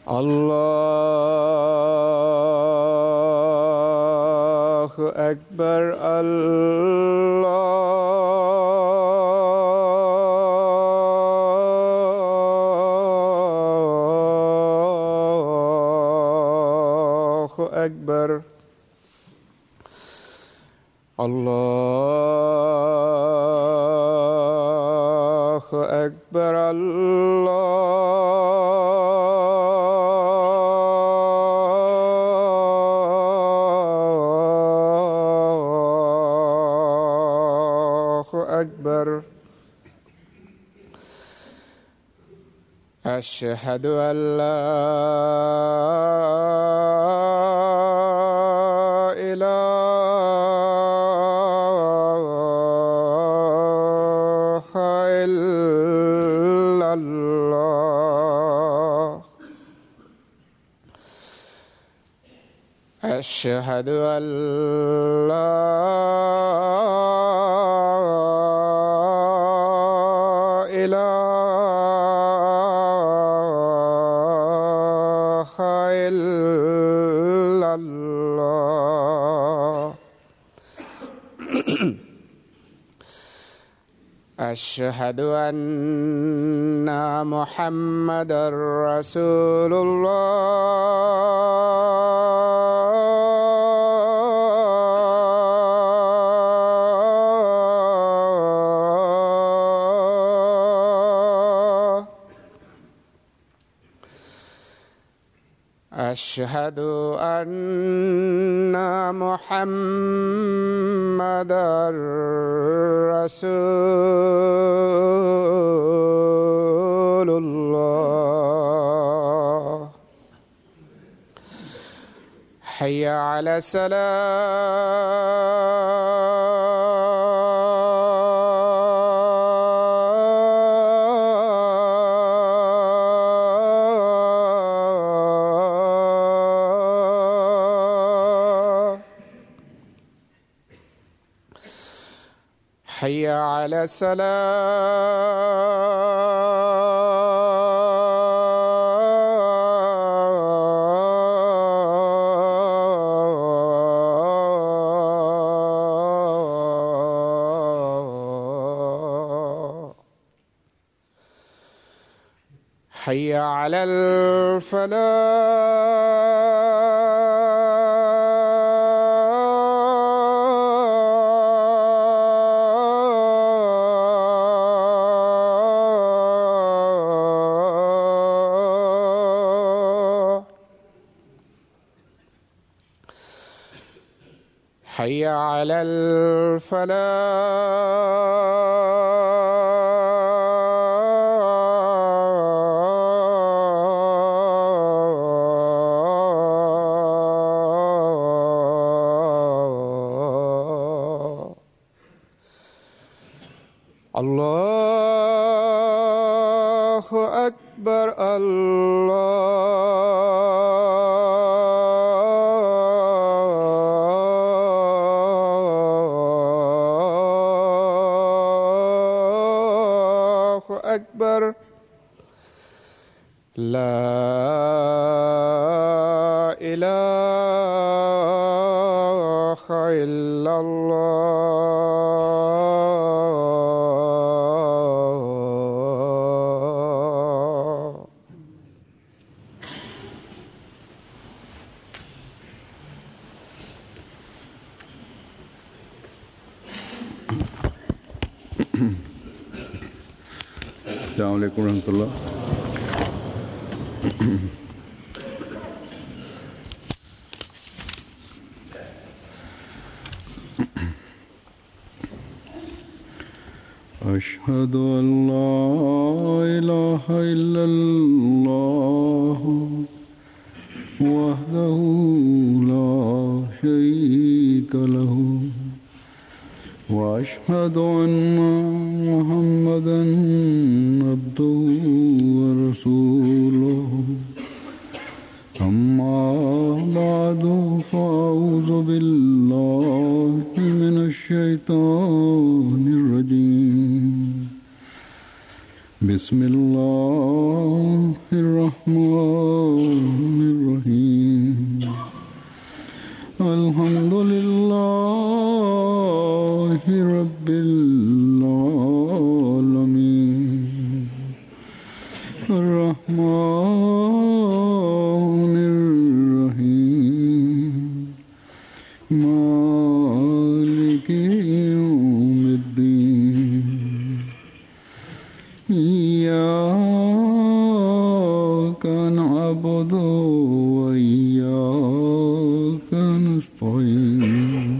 الله أكبر الله أكبر الله أكبر الله أكبر أشهد أن لا إله إلا الله أشهد أن لا إله إلا الله أشهد أن محمدا رسول الله أشهد أن محمدا رسول الله حي على السلام حي على السلام حي على الفلاح حي على الفلاح الله أكبر الله أكبر لا إله إلا الله السلام عليكم ورحمة الله أشهد أن لا إله إلا الله وحده لا شريك له وأشهد أن محمدا عبده ورسوله أما بعد فأعوذ بالله من الشيطان الرجيم بسم الله الرحمن الرحيم الحمد لله رب العالمين الرحمن الرحيم مالك يوم الدين إياك نعبد وإياك نستعين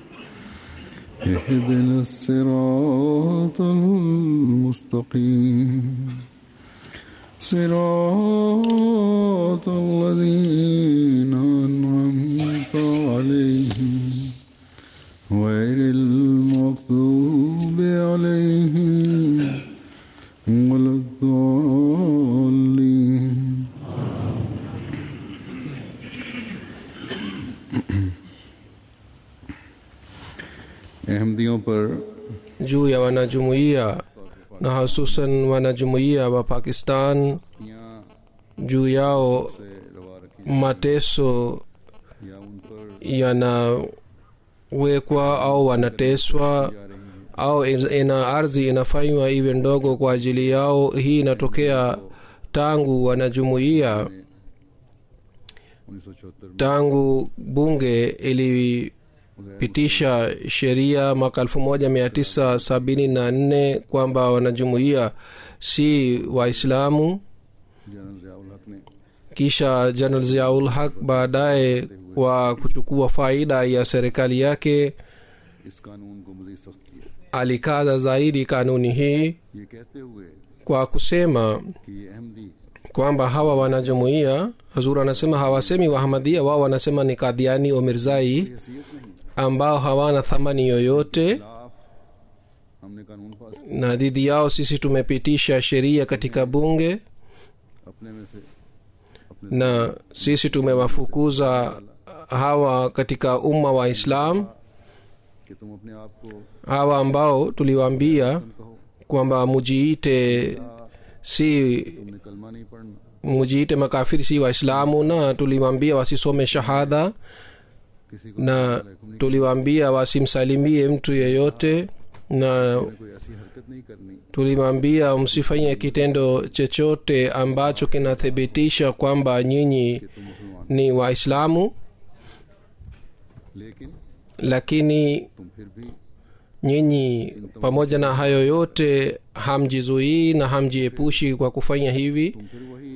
اهدنا الصراط المستقيم صراط الذين أنعمت عليهم غير المغضوب عليهم ولا الضالين अहमदियों पर juu ya wanajumuiya na hususan wanajumuiya wa pakistan यहाँ juu yao से रवा रखी mateso या उन पर yanawekwa au wanateswa जा रही है au in- ina ardhi inafanywa iwe ndogo kwa ajili yao hii inatokea tangu wanajumuiya उन्नीस सौ चौहत्तर में tangu bunge ilipitisha sheria mwaka 1974 kwamba wanajumuiya si waislamu general Ziaul Haq ने kisha jeneral ziaul haq baadaye kwa kuchukua faida ya serikali yake इस कानून को मजीद सख्त किया alikaza zaidi kanuni hii ये कहते हुए kwa kusema कि ये Ahmadi kwamba hawa wanajumuiya hazur anasema hawasemi wahamadia wao wanasema ni kadhiani o mirzai हैसियत नहीं ambao hawana thamani yoyote खिलाफ हमने कानून पास किया na dhidi yao sisi tumepitisha sheria katika bunge अपने में से अपने na sisi tumewafukuza hawa katika umma wa islam कि तुम अपने आप को hawa ambao tuliwaambia कहो kwamba mujiite si तुमने कलमा नहीं पढ़ना mujiite makafiri si waislamu na tuliwaambia wasisome shahada किसी को na tuliwaambia wasimsalimie mtu yeyote na कोई ऐसी हरकत नहीं करनी tulimwambia msifanye kitendo chochote ambacho kinathibitisha kwamba nyinyi कि तुम मुसलमान ni waislamu लेकिन lakini तुम फिर भी nyinyi pamoja na hayo yote hamjizuii na hamjiepushi kwa kufanya hivi तुम फिर वही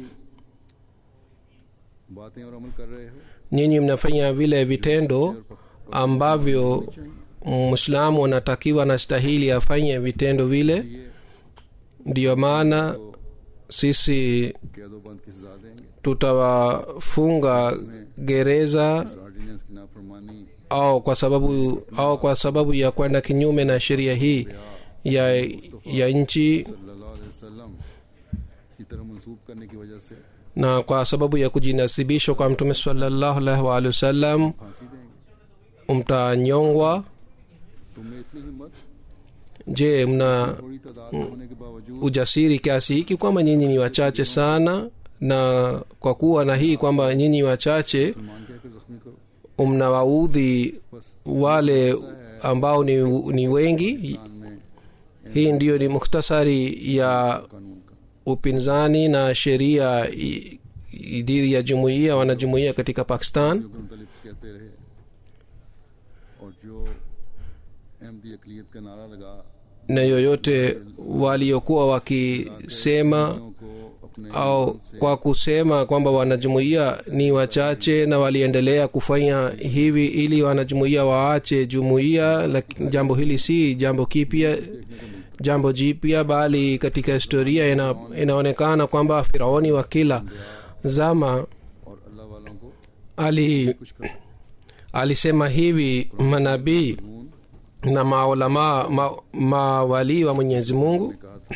बातें और अमल कर रहे हो nyinyi mnafanya vile vitendo ambavyo mwislamu anatakiwa na stahili afanye vitendo vile ये ndiyo maana sisi कैदो बंद की सजा देंगे tutawafunga gereza इस ऑर्डिनेंस की नाफरमानी au kwa sababu au kwa sababu ya kwenda kinyume na sheria hii ya ya nchi सल्लल्लाहु अलैहि वसल्लम की तरह मंसूब करने की वजह से na kwa sababu ya kujinasibishwa kwa mtume salallahu alaihi waalihi wasallam फांसी देंगे mtanyongwa तुम्हें इतनी हिम्मत je mna थोड़ी तादाद में होने के बावजूद ujasiri kiasi hiki kwamba nyinyi ni wachache sana na kwa kuwa na hii kwamba nyinyi wachache मुसलमान कहकर जख्मी करो mnawaudhi बस wale ambao ni, ni wengi Pakistan में hii ndiyo ni mukhtasari ya कानून का upinzani na sheria i- i- dhidi ya jumuiya wanajumuiya katika pakistan जो के मुतलिक कहते रहे और जो अहमदी अकलीत का नारा लगा na yoyote waliokuwa wakisema को अपने au kwa kusema kwamba wanajumuiya ni wachache na waliendelea kufanya hivi ili wanajumuiya waache jumuiya lakini jambo hili si jambo kipya jambo jipya bali katika historia ina, inaonekana kwamba firaoni wa kila zama और अल्लाह वालों को ali कुछ कर alisema hivi manabii na maulamaa ma, mawalii wa mwenyezi mungu कहा था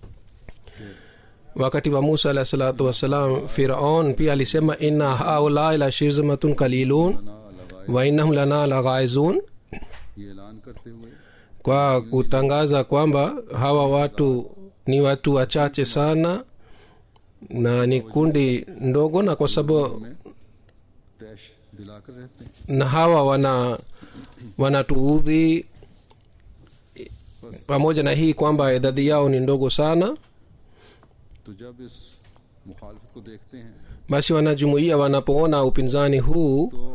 wakati wa musa alahi salatu wassalam firaun pia alisema inna haulai la shirzamatun kalilun ना लगाए wa innahum lana laghaizun ये ऐलान करते हुए kwa kutangaza kwamba hawa watu ni watu wachache sana na ni kundi ndogo na kwa sababu हमें तैश दिलाकर रहते हैं na hawa wana wanatuudhi pamoja na hii kwamba idadi yao ni ndogo sana तो जब इस मुखालफत को देखते हैं basi wanajumuia wanapoona upinzani huu तो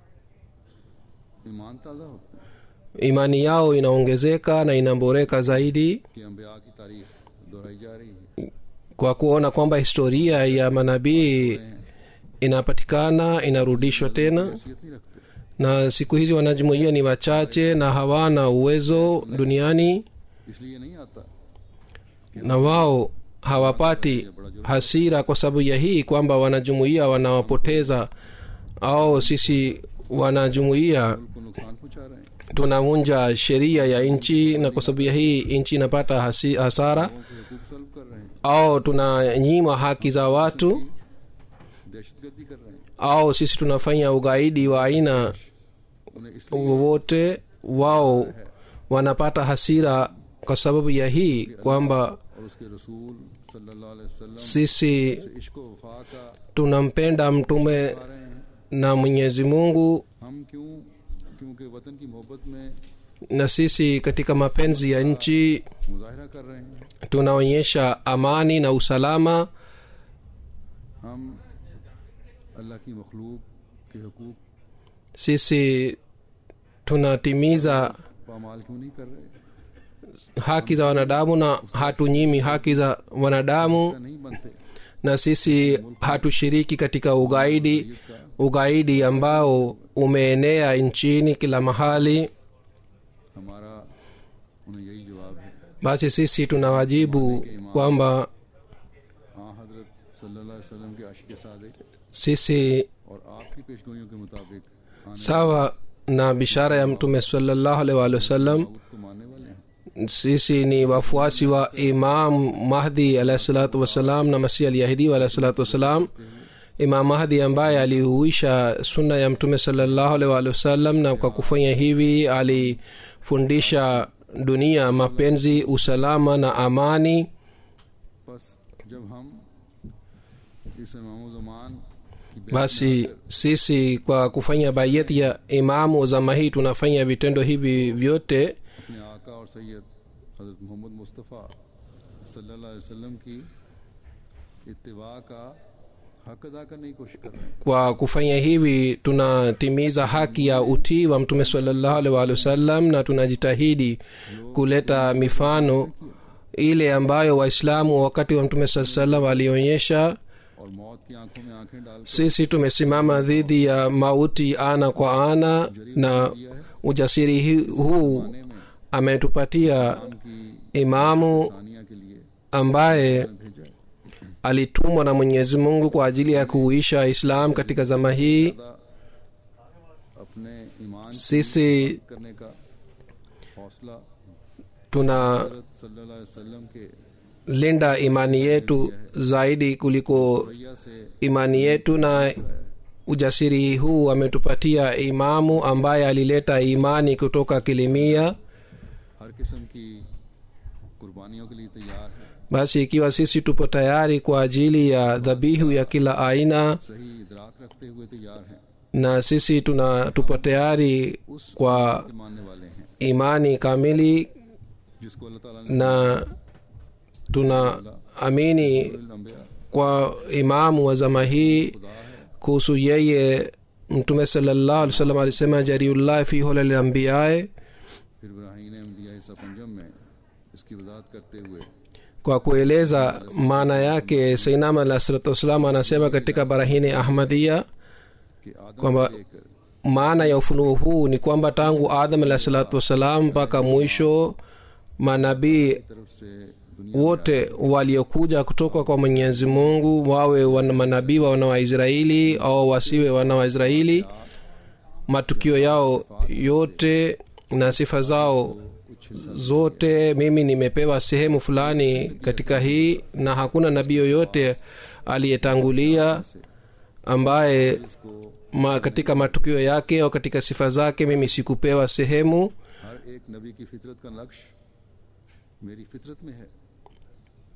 ईमान ताज़ा होता है imani yao inaongezeka na inaboreka zaidi कि अम्बिया की तारीख दोहराई जा रही है kwa kuona kwamba historia ya manabii inapatikana inarudishwa tena हैसियत नहीं रखते na siku hizi wanajumuia ni wachache na hawana uwezo duniani इसलिए नहीं आता na wao hawapati hasira kwa sababu ya hii kwamba wanajumuia wanawapoteza au sisi wanajumuia मुल्क को नुकसान पहुंचा रहे हैं tunavunja sheria ya nchi na kwa sababu ya hii nchi inapata hasi, hasara लोगों के हकूक सल्ब कर रहे हैं au tunanyima haki za watu दहशतगर्दी कर रहे हैं au sisi tunafanya ugaidi wa aina उन्हें इसलिए wowote wao wanapata hasira kwa sababu ya hii kwamba और उसके रसूल सल्लल्लाहु अलैहि वसल्लम sisi से इश्क व वफा का tunampenda mtume आ रहे हैं na mwenyezi mungu हम क्यों क्योंकि वतन की मोहब्बत में na sisi katika mapenzi ya nchi मुजाहरा कर रहे हैं tunaonyesha amani na usalama हम अल्लाह की मखलूक के हकूक sisi tunatimiza पामाल क्यों नहीं कर रहे haki za wanadamu na hatunyimi haki za wanadamu ऐसा नहीं बनते na sisi hatushiriki katika ugaidi ugaidi ambao umeenea nchini kila mahali हमारा उन्हें यही जवाब है basi sisi tunawajibu kwamba हाँ हजरत सल्लल्लाहु अलैहि वसल्लम के आशिक सादिक sisi और आपकी पेशगोइयों के मुताबिक आने sawa na bishara ya mtume salallahu alaihi waalihi wasallam Dawood को मानने वाले हैं sisi ni wafuasi wa imam mahdi alahi salatu wassalam na masih alyahidi alahi salatu wassalam imam mahdi ambaye alihuisha sunna ya mtume salallahu alaihi waalihi wasallam na kwa kufanya hivi alifundisha dunia mapenzi usalama na amani बस जब हम इस इमाम जमान की बैत basi sisi kwa kufanya bayeti ya imamu zama hii tunafanya vitendo hivi vyote अपने आका और सैयद हजरत मोहम्मद मुस्तफ़ा सल्लल्लाहु अलैहि वसल्लम की इत्तिबा का हक अदा करने की कोशिश कर रहे हैं kwa kufanya hivi tunatimiza haki ya utii wa mtume salallahu alaihi waalihi wasallam na tunajitahidi kuleta mifano ile ambayo waislamu wakati wa mtume saa salam alionyesha और मौत की आंखों में आंखें डाल sisi tumesimama dhidi ya mauti ana kwa ana na ujasiri hi- huu में ametupatia हम की imamu सानिया के लिए ambaye भेजा है alitumwa na mwenyezi mungu kwa ajili ya kuuisha islam katika zama hii खुदा अपने ईमान की sisi करने का हौसला tuna हजरत सल्लल्लाहु अलैहि वसल्लम के linda imani yetu zaidi kuliko रैया से imani yetu na ujasiri huu ametupatia imamu ambaye alileta imani kutoka kilimia हर किस्म की कुर्बानियों के लिए तैयार है basi ikiwa sisi tupo tayari kwa ajili ya dhabihu ya kila aina सही इदराक रखते हुए तैयार हैं na sisi tuna tupo tayari उस kwa के मानने वाले हैं imani kamili जिसको अल्लाह ताला ने na tunaamini अम्बिया kwa imamu wa zama hii खुदा है kuhusu yeye mtume salallahu alih wasallam alisema jariullahi fi holal ambiyae फिर इब्राहिम ने दिया हिस्सा पंजम में इसकी वजाहत करते हुए kwa kueleza maana yake sainam alah salatu wassalam anasema katika barahini ahmadia कि आदम kwamba से लेकर maana ya ufunuo huu ni kwamba tangu adam alah salatu wassalam mpaka mwisho manabii तरफ से दुनिया wote waliokuja kutoka kwa mwenyezi mungu wawe wana manabii wa wana wa israeli au wasiwe wana wa israeli matukio yao yote na sifa zao zote mimi nimepewa sehemu fulani katika hii na hakuna nabii yoyote aliyetangulia ambaye इसको ma, katika matukio yake au katika sifa zake mimi sikupewa sehemu हर एक नबी की फितरत का नक्श मेरी फितरत में है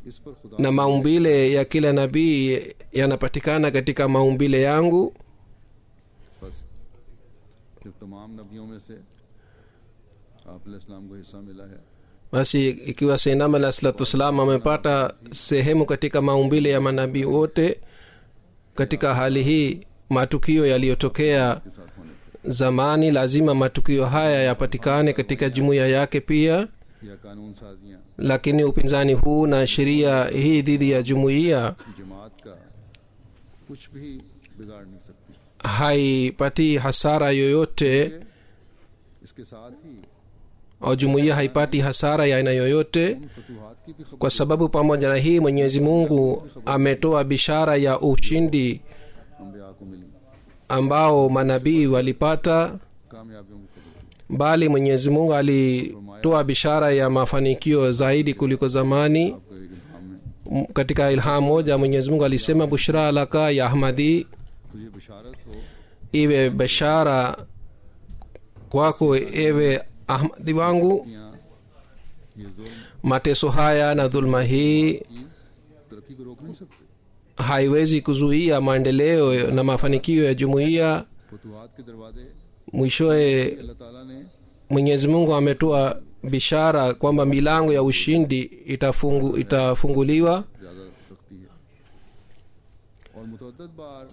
इस पर खुदा na maumbile ya kila nabii yanapatikana katika maumbile yangu बस जब तमाम नबियों में से आप इस्लाम को हिस्सा मिला है basi ikiwa seinam alah salatu wassalam amepata sehemu katika maumbile ya manabii wote katika hali hii matukio yaliyotokea के साथ होने थे zamani lazima matukio haya yapatikane katika jumuiya yake pia या कानून साजियाँ lakini upinzani huu na sheria hii dhidi ya jumuiya की जमात का कुछ भी बिगाड़ नहीं सकती haipati hasara yoyote इसके साथ ही au jumuiya haipati hasara ya aina yoyote उन फतूहात की भी खबर kwa sababu pamoja na hii mwenyezi mungu ametoa bishara ya ushindi अम्बिया को मिली ambao manabii walipata कामयाबियों की खबर दी bali mwenyezi mungu alitoa bishara ya mafanikio zaidi kuliko zamani आपको एक इल्हाम में M- katika ilham moja mwenyezi mungu alisema bushra laka ya ahmadi तुझे बशारत हो iwe bashara kwako ewe ahmadi wangu यहाँ ये जुल्म mateso haya na dhulma hii की तरक्की को रोक नहीं सकते haiwezi kuzuia maendeleo na mafanikio ya jumuiya फतूहात के दरवाजे mwishowe अल्लाह ताला ने mwenyezi mungu ametoa bishara kwamba milango ya ushindi itafungu, itafunguliwa ज़्यादा सख्ती है और मुतद बार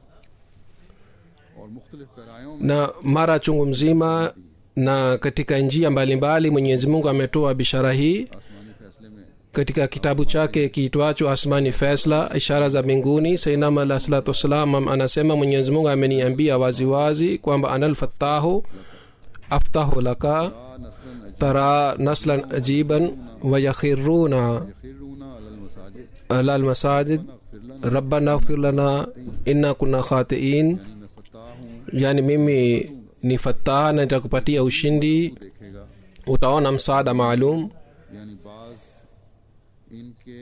और मुख्तलिफ पैरायों में na mara chungu mzima na katika njia mbalimbali mwenyezi mungu ametoa bishara hii आसमानी फैसले में katika kitabu chake kiitwacho asmani fesla ishara za mbinguni sainam alah salatu wassalam am- anasema mwenyezi mungu ameniambia waziwazi kwamba analfatahu aftahu laka ला नसरन tara naslan ajiban wayakhiruna अखिरूना अलल मसाजिद ala almasajid फिर लना rabbana ighfir lana inna kunna khatiin यानी मैं फत्ता हूँ yani mimi ni fataha na nitakupatia ushindi तू देखेगा utaona msaada maalum यानी बाज इनके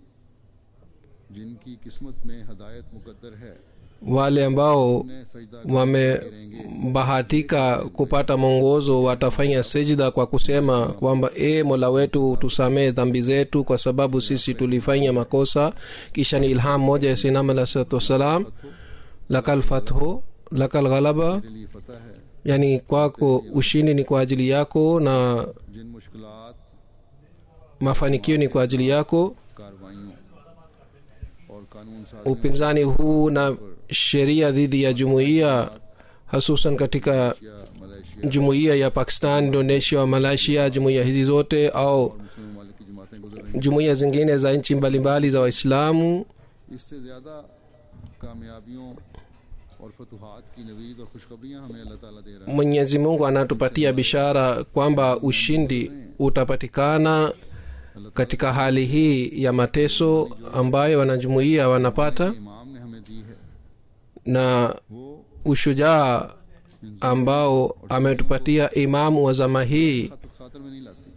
जिनकी किस्मत में हदायत मुकद्दर है wale ambao उन्हें सजदा wamebahatika kupata mwongozo watafanya sijda kwa kusema kwamba e mola wetu tusamee dhambi zetu kwa sababu sisi tulifanya makosa kisha ni ilham moja ya sinam alah salatu wassalam lakal fathu lakal ghalaba के लिए फतह है yani kwako ushindi ni kwa ajili yako na जिन मुश्किलात mafanikio ni kwa ajili yako कार्रवाइयों और कानून साजियों upinzani huu na sheria dhidi ya jumuiya hasusan katika या Malaysia jumuiya ya pakistan indonesia malaysia jumuiya hizi zote au और मुस्लिम ममालिक की जमातें गुजर रही jumuiya zingine za nchi mbalimbali za waislamu हैं इससे ज़्यादा कामयाबियों और फतूहात की नवीद और खुशखबरियाँ हमें अल्लाह ताला दे रहा है mwenyezi mungu anatupatia bishara kwamba ushindi utapatikana katika hali hii ya mateso ambayo wanajumuiya wanapata इमाम ने हमें दी है na वो ushujaa ambao ametupatia imamu wa zama hii खतर खातर में नहीं लाती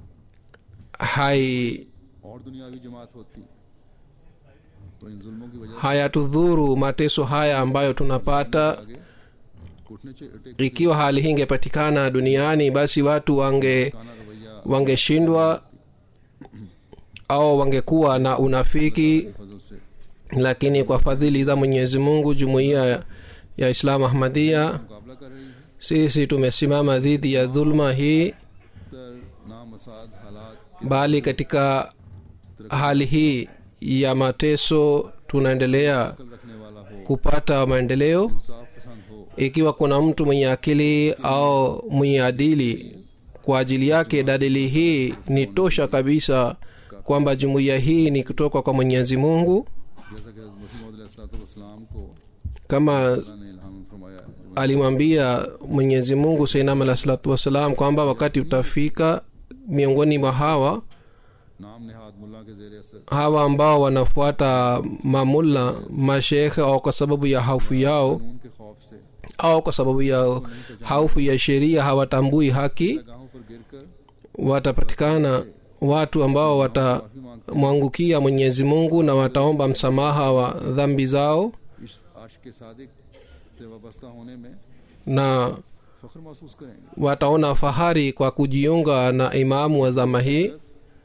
hai और दुनियावी जमात होती तो इन जुल्मों की वजह hayatudhuru mateso haya ambayo tunapata से आगे घुटने चे- टेक ikiwa hali hii ingepatikana duniani basi watu wange खाना रवैया wangeshindwa au wangekuwa na unafiki फजल से lakini kwa fadhili za mwenyezi mungu jumuiya ya islamu ahmadia मुकाबला कर रही है sisi tumesimama dhidi ya dhulma hii तर नामसाद हालात bali katika hali hii ya mateso tunaendelea कल रखने वाला हो kupata maendeleo इंसाफ पसंद हो ikiwa kuna mtu mwenye akili au mwenye adili kwa ajili yake dalili hii ni tosha kabisa kwamba jumuiya hii ni kutoka kwa mwenyezi mungu जैसा कि मसीम को kama अल्लाह ने इल्हाम फरमाया alimwambia mwenyezi mungu sainam alah salatu wassalam kwamba wakati utafika miongoni mwa hawa नाम निहाद मुल्ला के जेर असर hawa ambao wanafuata mamulla mashekhe au kwa sababu ya haufu yao कानून के खौफ से au kwa sababu ya haufu ya sheria hawatambui haki गाहों पर गिर कर watapatikana watu ambao watamwangukia mwenyezi mungu na wataomba msamaha wa dhambi zao इस आश के सादिक से वाबस्ता होने में na फख्र महसूस करेंगे wataona fahari kwa kujiunga na imamu wa dhama hii हैं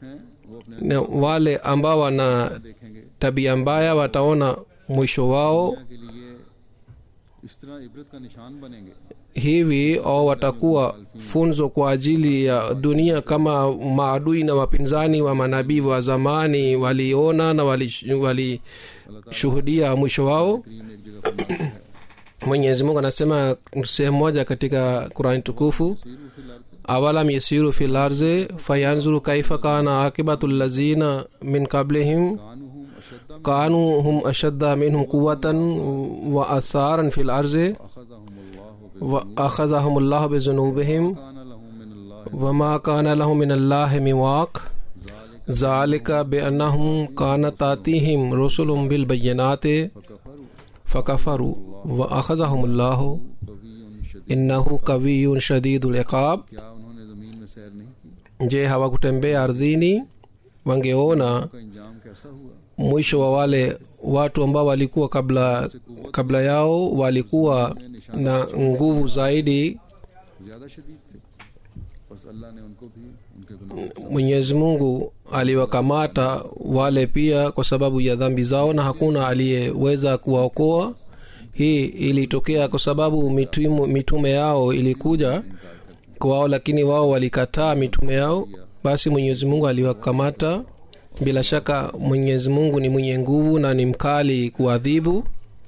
वो अपने na wale ambao wana देखेंगे tabia mbaya wataona mwisho wao दुनिया के लिए इस तरह इबरत का निशान बनेंगे hivi au watakuwa funzo kwa ajili ya dunia kama maadui na wapinzani wa manabii wa zamani waliona na walishuhudia wali mwisho wao करीम एक जगह फरमाता है mwenyezi mungu anasema sehemu moja katika qurani tukufu सीरू फिल अर्द awalam yasiru fi larzi fayanzuru kaifa kana akibatu lazina min qablihim कानूहुम अशद्दा kanu hum ashadda minhum quwatan wa atharan fi larzi अखज़हुमुल्लाहु wa akhadhahum llahu bizunubihim कान लहुम मिन अल्लाह wama kana lahum min allahi miwaq ज़ालिक zalika biannahum kanat tatihim rusulum bilbayinati फकफरु fakafaru wa akhadhahum llahu कवियुन शदीद innahu kawiyun shadidul iqab क्या उन्होंने जमीन में सैर नहीं की je hawakutembea ardhini wangeona का इंजाम कैसा हुआ mwisho wa wale watu ambao walikuwa kabla kabla yao walikuwa na nguvu zaidi ज्यादा शदीद थे बस अल्लाह ने उनको भी उनके गुनाहों mwenyezi mungu aliwakamata wale pia kwa sababu ya dhambi zao na hakuna aliyeweza kuwaokoa hii ilitokea kwa sababu mitume, mitume yao ilikuja kwao lakini wao walikataa mitume yao basi mwenyezi mungu aliwakamata bila shaka mwenyezi mungu ni mwenye nguvu na ni mkali kuadhibu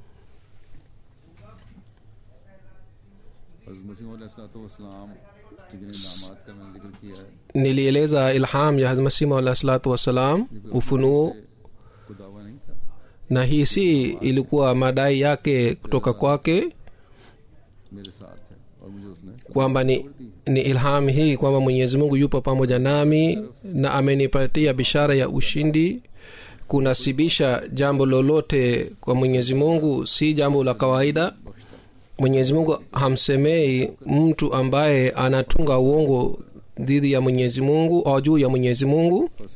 हज़रत मसीह वसलाम के जिन इनामात का मैंने जिक्र किया है nilieleza ilham ya hazmasima alah salatu wassalam ufunuo को दावा नहीं था na hii si ilikuwa madai yake kutoka kwake मेरे साथ है और मुझे उसने kwamba ni, ni ilham hii kwamba mwenyezi mungu yupo pamoja nami na amenipatia bishara ya ushindi kunasibisha jambo lolote kwa mwenyezi mungu si jambo la kawaida mwenyezi mungu hamsemei mtu ambaye anatunga uongo dhidi ya mwenyezi mungu au juu ya mwenyezi mungu बस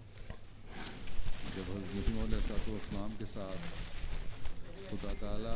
जब हज़रत मसीह वसलाम के साथ खुदा ताला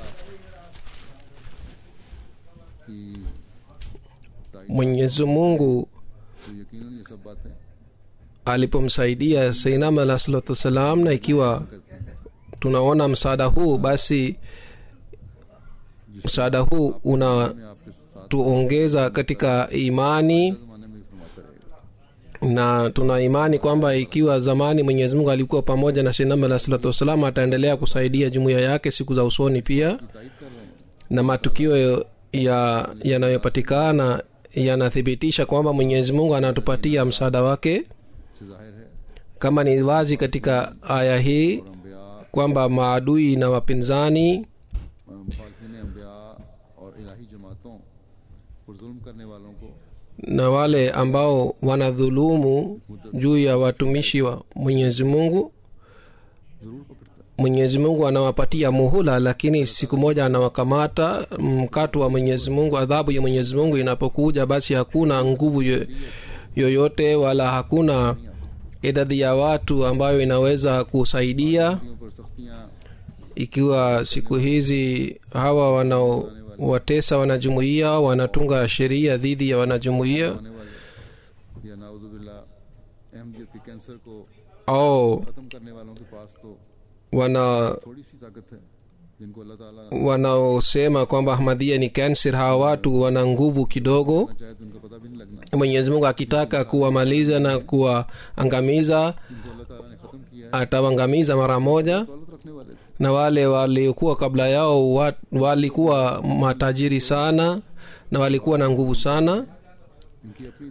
की ताईद mwenyezi mungu तो यकीनन ये सब बातें alipomsaidia seinam alah salatu wassalam na ikiwa tunaona msaada huu basi msaada huu unatuongeza मैं आपके साथ katika imani जमाने में भी फरमाता रहेगा na tuna imani kwamba ikiwa zamani mwenyezi mungu alikuwa pamoja na seinam alah salatu wassalam ataendelea kusaidia jumuiya yake siku za usoni pia तायद कर रहे हैं na matukio ya yanayopatikana yanathibitisha kwamba mwenyezi mungu anatupatia msaada wake से जाहिर है kama ni wazi katika aya hii और अम्बिया kwamba maadui na wapinzani मुखालफिन अम्बिया और इलाही जमातों पर जुल्म करने वालों को na wale ambao wanadhulumu juu ya watumishi wa mwenyezi mungu ज़रूर पकड़ता है mwenyezi mungu anawapatia muhula lakini siku moja anawakamata mkato wa mwenyezi mungu adhabu ya mwenyezi mungu inapokuja basi hakuna nguvu yo- yoyote wala hakuna idadi ya watu ambayo inaweza kusaidia सख्तियों पर सख्तियाँ ikiwa siku hizi hawa wanaowatesa wanajumuia wanatunga sheria dhidi ya wanajumuia आने वाले या नाउजुबिल्ला अहमदियत के कैंसर को au ख़त्म करने वालों के पास तो wana थोड़ी सी ताकत है जिनको अल्लाह ताला wanaosema kwamba ahmadhia ni kanser hawa watu wana nguvu kidogo ना चाहे तो उनका पता भी नहीं लगना mwenyezi mungu akitaka kuwamaliza na kuwaangamiza जिनको अल्लाह ताला ने ख़त्म किया है atawaangamiza mara moja दौलत रखने वाले थे na wale waliokuwa kabla yao wa, walikuwa matajiri sana na walikuwa na nguvu sana इनकी अपनी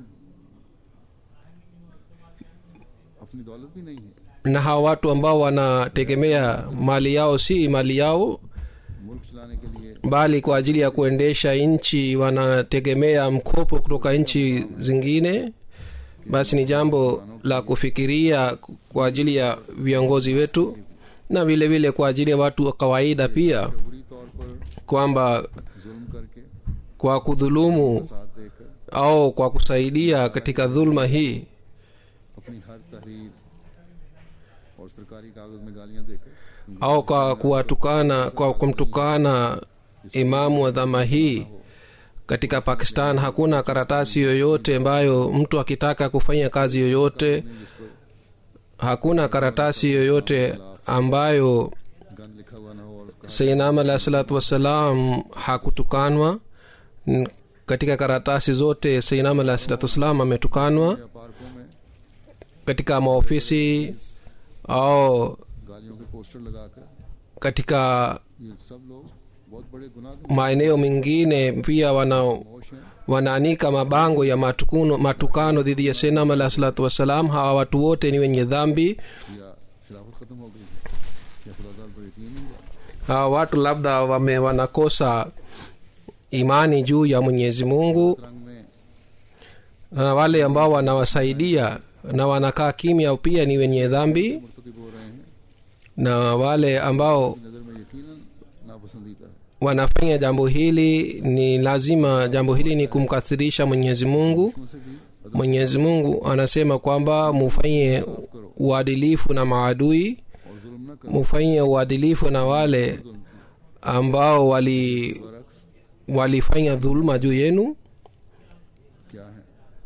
अपनी दौलत भी नहीं है na hawa watu ambao wanategemea mali yao si mali yao मुल्क चलाने के लिए bali kwa ajili ya kuendesha nchi wanategemea mkopo kutoka nchi zingine basi ni jambo la kufikiria kwa ajili ya viongozi wetu na vile vile kwa ajili ya watu wa kawaida pia बुरी तौर पर kwamba जुल्म करके kwa kudhulumu साथ देकर au kwa kusaidia katika dhulma hii अपनी हर तहरीर और सरकारी कागज में गालियां देकर उनको au kwa kuwatukana kwa kumtukana imamu wa dhama hii katika pakistan hakuna karatasi yoyote ambayo mtu akitaka kufanya kazi yoyote जिस पर hakuna karatasi yoyote ambayo गंद लिखा हुआ ना हो और उसका sainam alahi salatu wassalam hakutukanwa N- katika karatasi zote sainam alahi salatu wassalam ametukanwa या पार्कों में katika maofisi au गालियों के पोस्टर लगाकर katika ये सब लोग बहुत बड़े गुनाह के maeneo mengine pia wana होश हैं wanaanika mabango ya matukuno, matukano dhidi ya sainam alahi salatu wassalam hawa watu wote ni wenye dhambi या खिलाफत खत्म हो गई है या खुदा ताला पर यकीन नहीं हुआ hawa watu labda wame wanakosa imani juu ya mwenyezi mungu रंग में na wale ambao wanawasaidia na wanakaa kimya pia ni wenye dhambi मुर्तकब हो रहे हैं na wale ambao नज़र में यकीनन नापसंदीदा है wanafanya jambo hili ni lazima jambo hili ni kumkathirisha mwenyezi mungu उनसे भी अदब mwenyezi mungu anasema kwamba mufanye uadilifu na maadui और जुल्म न करो mufanye uadilifu na wale जुल्म की ambao wali बरक्स walifanya dhuluma juu yenu क्या है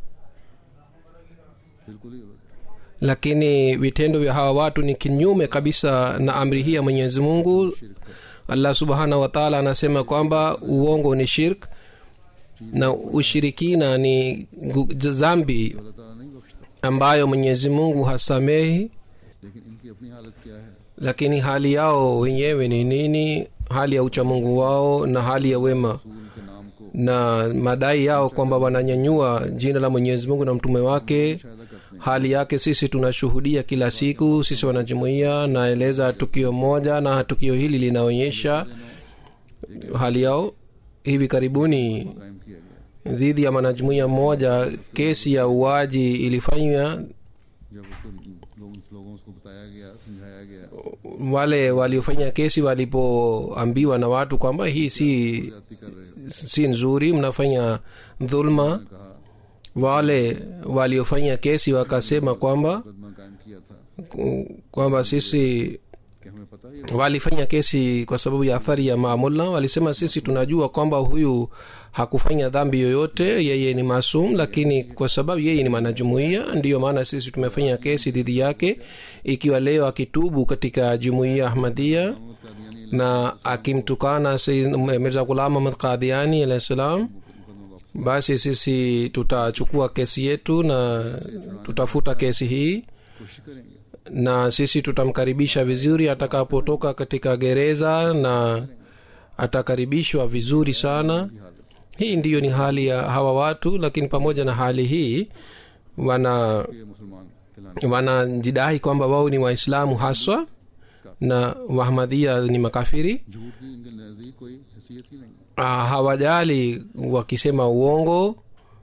बिल्कुल ही उलट lakini vitendo vya hawa watu ni kinyume kabisa na amri hii ya mwenyezi mungu शिरक है allah subhanahu wataala anasema kwamba uongo ni shirk na ushirikina ni gu- zambi अल्लाह ताला नहीं बख्शता ambayo mwenyezi mungu hasamehi लेकिन इनकी अपनी हालत क्या है lakini hali yao wenyewe ni nini hali ya uchamungu wao na hali ya wema रसूल के नाम को na madai yao kwamba wananyanyua jina la mwenyezi mungu na mtume wake शायदा करते हैं hali yake sisi tunashuhudia kila siku sisi wanajumuia naeleza tukio moja na tukio hili linaonyesha hali yao hivi karibuni कायम किया गया dhidi ya mwanajumuia mmoja kesi ya uaji ilifanywa जब उसको लोगों लोगों को बताया गया समझाया गया wale waliofanya kesi walipoambiwa na watu kwamba hii si जाति कर रहे हो si nzuri mnafanya dhulma कहा wale waliofanya kesi wakasema kwamba मुकदमा कायम किया था kwamba sisi कि हमें पता ही है walifanya kesi kwa sababu ya athari ya maamulla walisema sisi tunajua kwamba huyu hakufanya dhambi yoyote yeye ni masum lakini kwa sababu yeye ni mwanajumuia ndiyo maana sisi tumefanya kesi dhidi yake ikiwa leo akitubu katika jumuia ahmadia Mohammad Qadiani na akimtukana Sayyid mirza gulam ahmad qadiani alahi salam मुकदमा वापस basi sisi tutachukua kesi yetu na tutafuta kesi hii कोशिश करेंगे na sisi tutamkaribisha vizuri atakapotoka katika gereza na atakaribishwa vizuri sana की हालत hii ndiyo ni hali ya hawa watu lakini pamoja na hali hii wana के मुसलमान कहलाने wanajidai kwamba wao ni waislamu haswa na wahmadhia ni makafiri झूठ की इनके नजदीक कोई हैसियत ही नहीं है Ah, hawajali wakisema uongo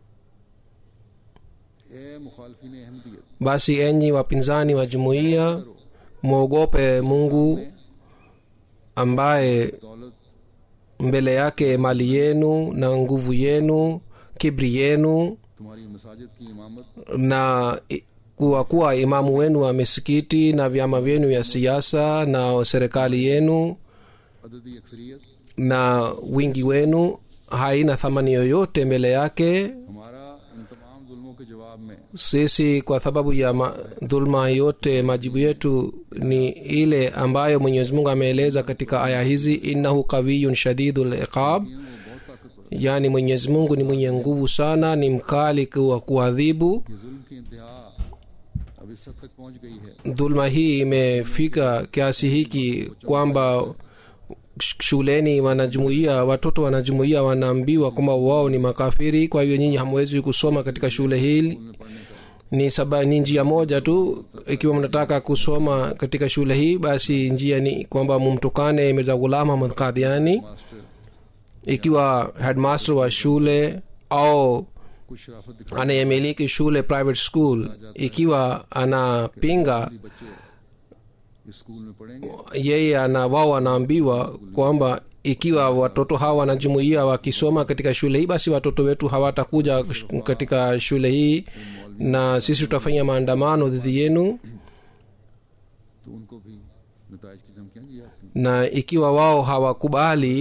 ए मुखालफिन Ahmadiyyat basi enyi wapinzani wa jumuiya mwogope mungu ambaye दौलत mbele yake mali yenu na nguvu yenu kibri yenu तुम्हारी मसाजिद की इमामत na i- kuwa kuwa imamu wenu wa misikiti na vyama vyenu vya siasa na serikali yenu अददी अक्सरियत na wingi wenu haina thamani yoyote mbele yake हमारा इन तमाम जुल्मों के जवाब में sisi kwa sababu ya ma, dhulma yote majibu yetu ni ile ambayo mwenyezi mungu ameeleza katika aya hizi innahu qawiyun shadidu liqab वो बहुत ताकतवर yaani mwenyezi mungu ni mwenye nguvu sana ni mkali wa kuadhibu ये जुल्म की इंतहा अब इस हद तक पहुंच गई है dhulma hii imefika kiasi hiki kwamba sh- shuleni wanajumuia watoto wanajumuia wanaambiwa kwamba wao ni makafiri kwa hivyo nyinyi hamwezi kusoma katika shule hili उन्हें पढ़ने का ni saba ni njia moja tu ikiwa mnataka kusoma katika shule hii basi njia ni kwamba mumtukane mirza ghulam ahmad qadiani master ikiwa headmaster wa shule au कुछ शराफत दिखा anayemiliki shule private school ikiwa anapinga बच्चे इस स्कूल में पढ़ेंगे yeye ana wao wanaambiwa kwamba ikiwa watoto hawa wanajumuia wakisoma katika shule hii basi watoto wetu hawatakuja sh- katika shule hii na sisi tutafanya maandamano dhidi yenu तो उनको भी नतज की धमकियां दी जाती हैं na ikiwa wao hawakubali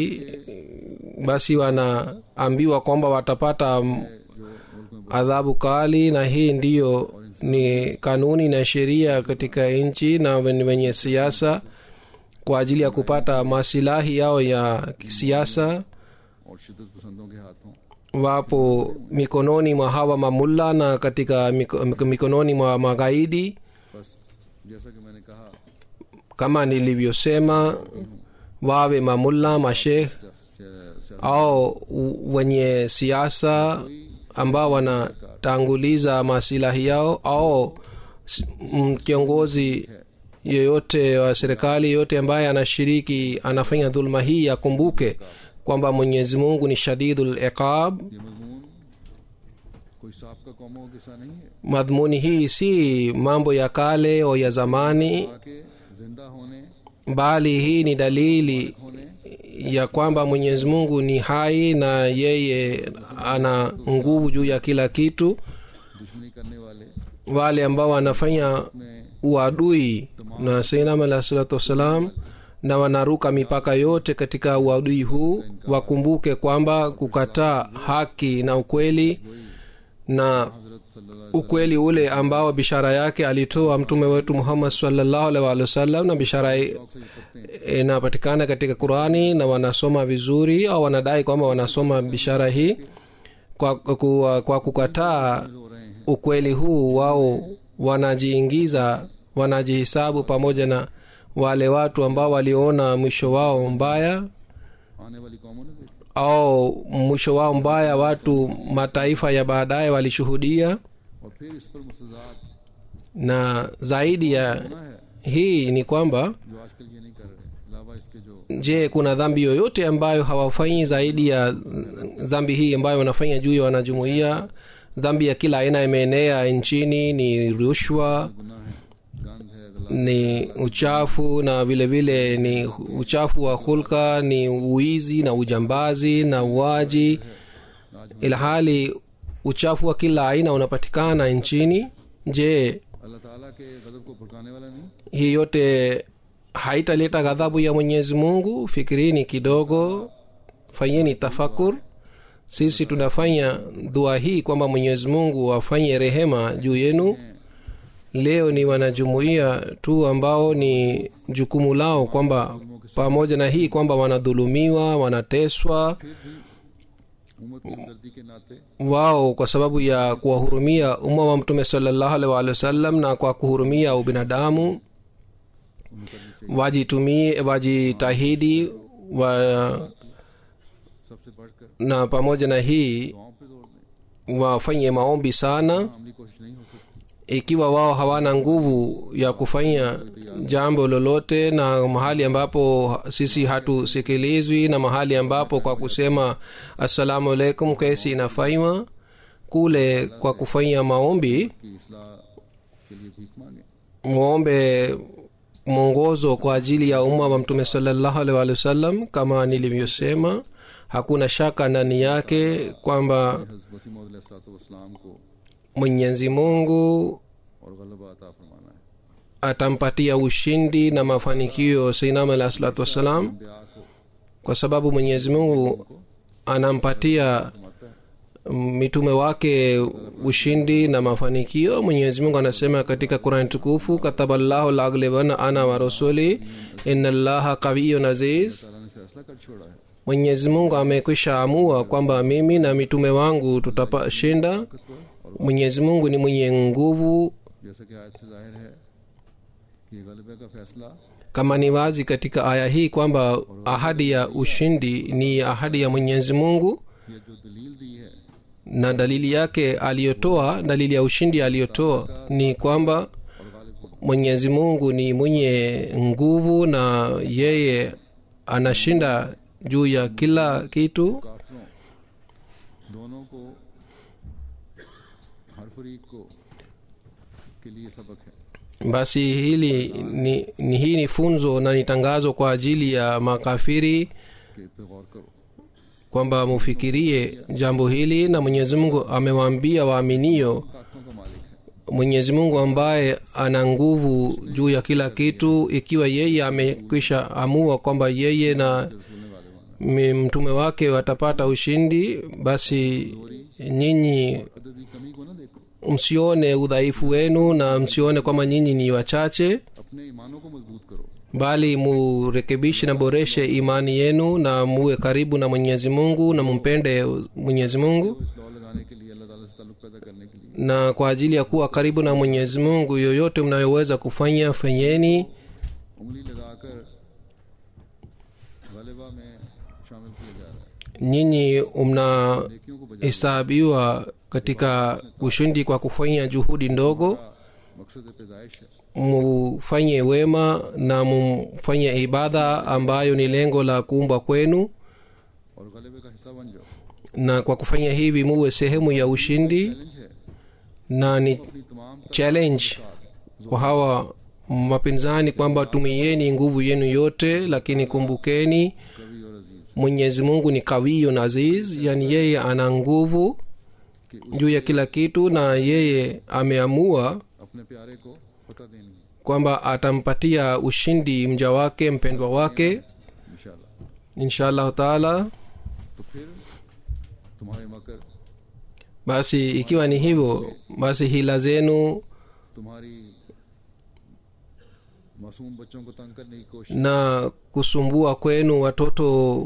basi wanaambiwa kwamba watapata m- जो मुल्क में adhabu kali na hii ndiyo ni kanuni na sheria katika nchi na wen- wenye siasa kwa ajili ya kupata masilahi yao ya kisiasa और शिदत पसंदों के हाथों wapo mikononi mwa hawa mamulla na katika miko- miko- mikononi mwa magaidi बस जैसा कि मैंने कहा kama nilivyosema wawe mamulla mashekh Siya- Siya- au u- wenye siasa ambao wanatanguliza masilahi yao au s- m- kiongozi yoyote wa serikali yoyote ambaye anashiriki anafanya dhuluma hii akumbuke kwamba mwenyezi mungu ni shadidul iqab ये मजमून कोई सबका कौमों का किस्सा नहीं है madhumuni hii si mambo ya kale au ya zamani ताकि जिंदा होने bali hii ni dalili होने ya kwamba mwenyezi mungu ni hai na yeye ana nguvu juu ya kila kitu दुश्मनी करने वाले wale ambao wanafanya में uadui na sainam alah salatu wassalam na wanaruka mipaka yote katika uadui huu wakumbuke kwamba kukataa haki na ukweli na हजरत सल्लल्लाहु ukweli ule ambao bishara yake alitoa mtume wetu muhammad sallallahu alaihi wa wasallam na bishara i- अलैहि वसल्लम से ये पढ़ते हैं inapatikana katika qurani na wanasoma vizuri au wanadai kwamba wanasoma bishara hii kwa, kwa, kwa kukataa हो रहे हैं ukweli huu wao wanajiingiza wanajihisabu pamoja na wale watu ambao waliona mwisho wao mbaya आने वाली कौमों ने देखा au mwisho wao mbaya watu mataifa ya baadaye walishuhudia और फिर इस पर मुस्तजात na zaidi ya होना है hii ni kwamba जो आजकल ये नहीं कर रहे अलावा इसके जो je kuna dhambi yoyote ambayo hawafanyi zaidi ya dhambi hii ambayo wanafanya juu ya wanajumuia dhambi ya kila aina imeenea nchini ni rushwa गुनाह है गंद है गला ni uchafu na vile vile ni uchafu wa hulka ni uizi na ujambazi na uaji ilhali uchafu wa kila aina unapatikana nchini je अल्लाह ताला के गजब को भड़काने वाला नहीं hii yote haitaleta ghadhabu ya mwenyezi mungu fikirini kidogo fanyeni tafakur sisi tunafanya dua hii kwamba mwenyezi mungu afanye rehema juu yenu leo ni wanajumuia tu ambao ni jukumu lao kwamba pamoja na hii kwamba wanadhulumiwa wanateswa उम्मत की हमदर्दी के नाते wao kwa sababu ya kuwahurumia umma wa mtume salallahu alaihi waalihi wasallam na kwa kuhurumia ubinadamu wajitumie wajitahidi wa, सबसे बढ़कर na pamoja na hii गाँव पे जोर दें wafanye maombi sana हमली कोशिश नहीं हो सकती ikiwa wao hawana nguvu ya kufanya jambo lolote na mahali ambapo sisi hatusikilizwi na mahali ambapo kwa kusema assalamu alaikum kesi inafanywa kule kwa kufanya maombi कि इसलाह के लिए भीख मांगे mwombe mwongozo kwa ajili ya umma wa mtume salallahu alaihi wa sallam kama nilivyosema hakuna shaka ndani yake kwamba हज़रत वसीम वसलाम को mwenyezi mungu और गलबा अता फरमाना है atampatia ushindi na mafanikio seinam alahi salatu wassalam ब्याह को kwa sababu mwenyezi mungu anampatia mitume wake ushindi na mafanikio mwenyezi mungu anasema katika qurani tukufu kataballahu laglibana ana wa rasuli ina llaha qawiyun aziz ताला ने फैसला कर छोड़ा है mwenyezi mungu amekwisha amua kwamba mimi na mitume wangu tutashinda mwenyezi mungu ni mwenye nguvu जैसा कि आयत से जाहिर है कि ये गलबे का फैसला kama ni wazi katika aya hii kwamba ahadi ya ushindi ni ahadi ya mwenyezi mungu ये जो दलील दी है na dalili yake aliyotoa dalili ya ushindi aliyotoa ni kwamba और गालिब को mwenyezi mungu ni mwenye nguvu na yeye anashinda juu ya kila kitu काफिरों दोनों को हर फरीक को के लिए सबक है basi hili ni, ni hii ni funzo na ni tangazo kwa ajili ya makafiri कि पे गौर करो kwamba mufikirie jambo hili na mwenyezi mungu amewaambia waaminio ताकतों का मालिक है mwenyezi mungu ambaye ana nguvu juu ya kila kitu ikiwa yeye amekwisha amua kwamba yeye na रसूल ने वाले माना mi- mtume wake watapata ushindi basi nyinyi अददी कमी को ना देखो msione udhaifu wenu na msione kwamba nyinyi ni wachache अपने ईमानों को मजबूत करो bali murekebishe na boreshe imani yenu na muwe karibu na mwenyezi mungu na mumpende mwenyezi mungu तो इस दौड़ लगाने के लिए अल्लाह ताला से ताल्लुक पैदा करने के लिए na kwa ajili ya kuwa karibu na mwenyezi mungu yoyote mnayoweza kufanya fanyeni उंगली लगाकर गलबा में शामिल किया जा रहा है nyinyi नेकियों को बजा mnahesabiwa katika ushindi kwa kufanya juhudi ndogo मकसद पैदाइश है mufanye wema na mufanye ibada ambayo ni lengo la kuumbwa kwenu और गलबे का हिस्सा बन जाओ na kwa kufanya hivi muwe sehemu ya ushindi challenge है na ni अपनी तमाम challenge kwa hawa mapinzani kwamba tumieni nguvu yenu yote lakini kumbukeni कवि और अजीज mwenyezi mungu ni kawiyun aziz yani yeye ana nguvu कि juu ya kila kitu na yeye ameamua अपने प्यारे को पता देंगे kwamba atampatia ushindi mja wake mpendwa wake इंशाल्लाह insha allahu taala तो फिर तुम्हारे मकर basi ikiwa ni hivyo basi hila zenu तुम्हारी मासूम बच्चों को तंग करने की कोशिश na kusumbua kwenu watoto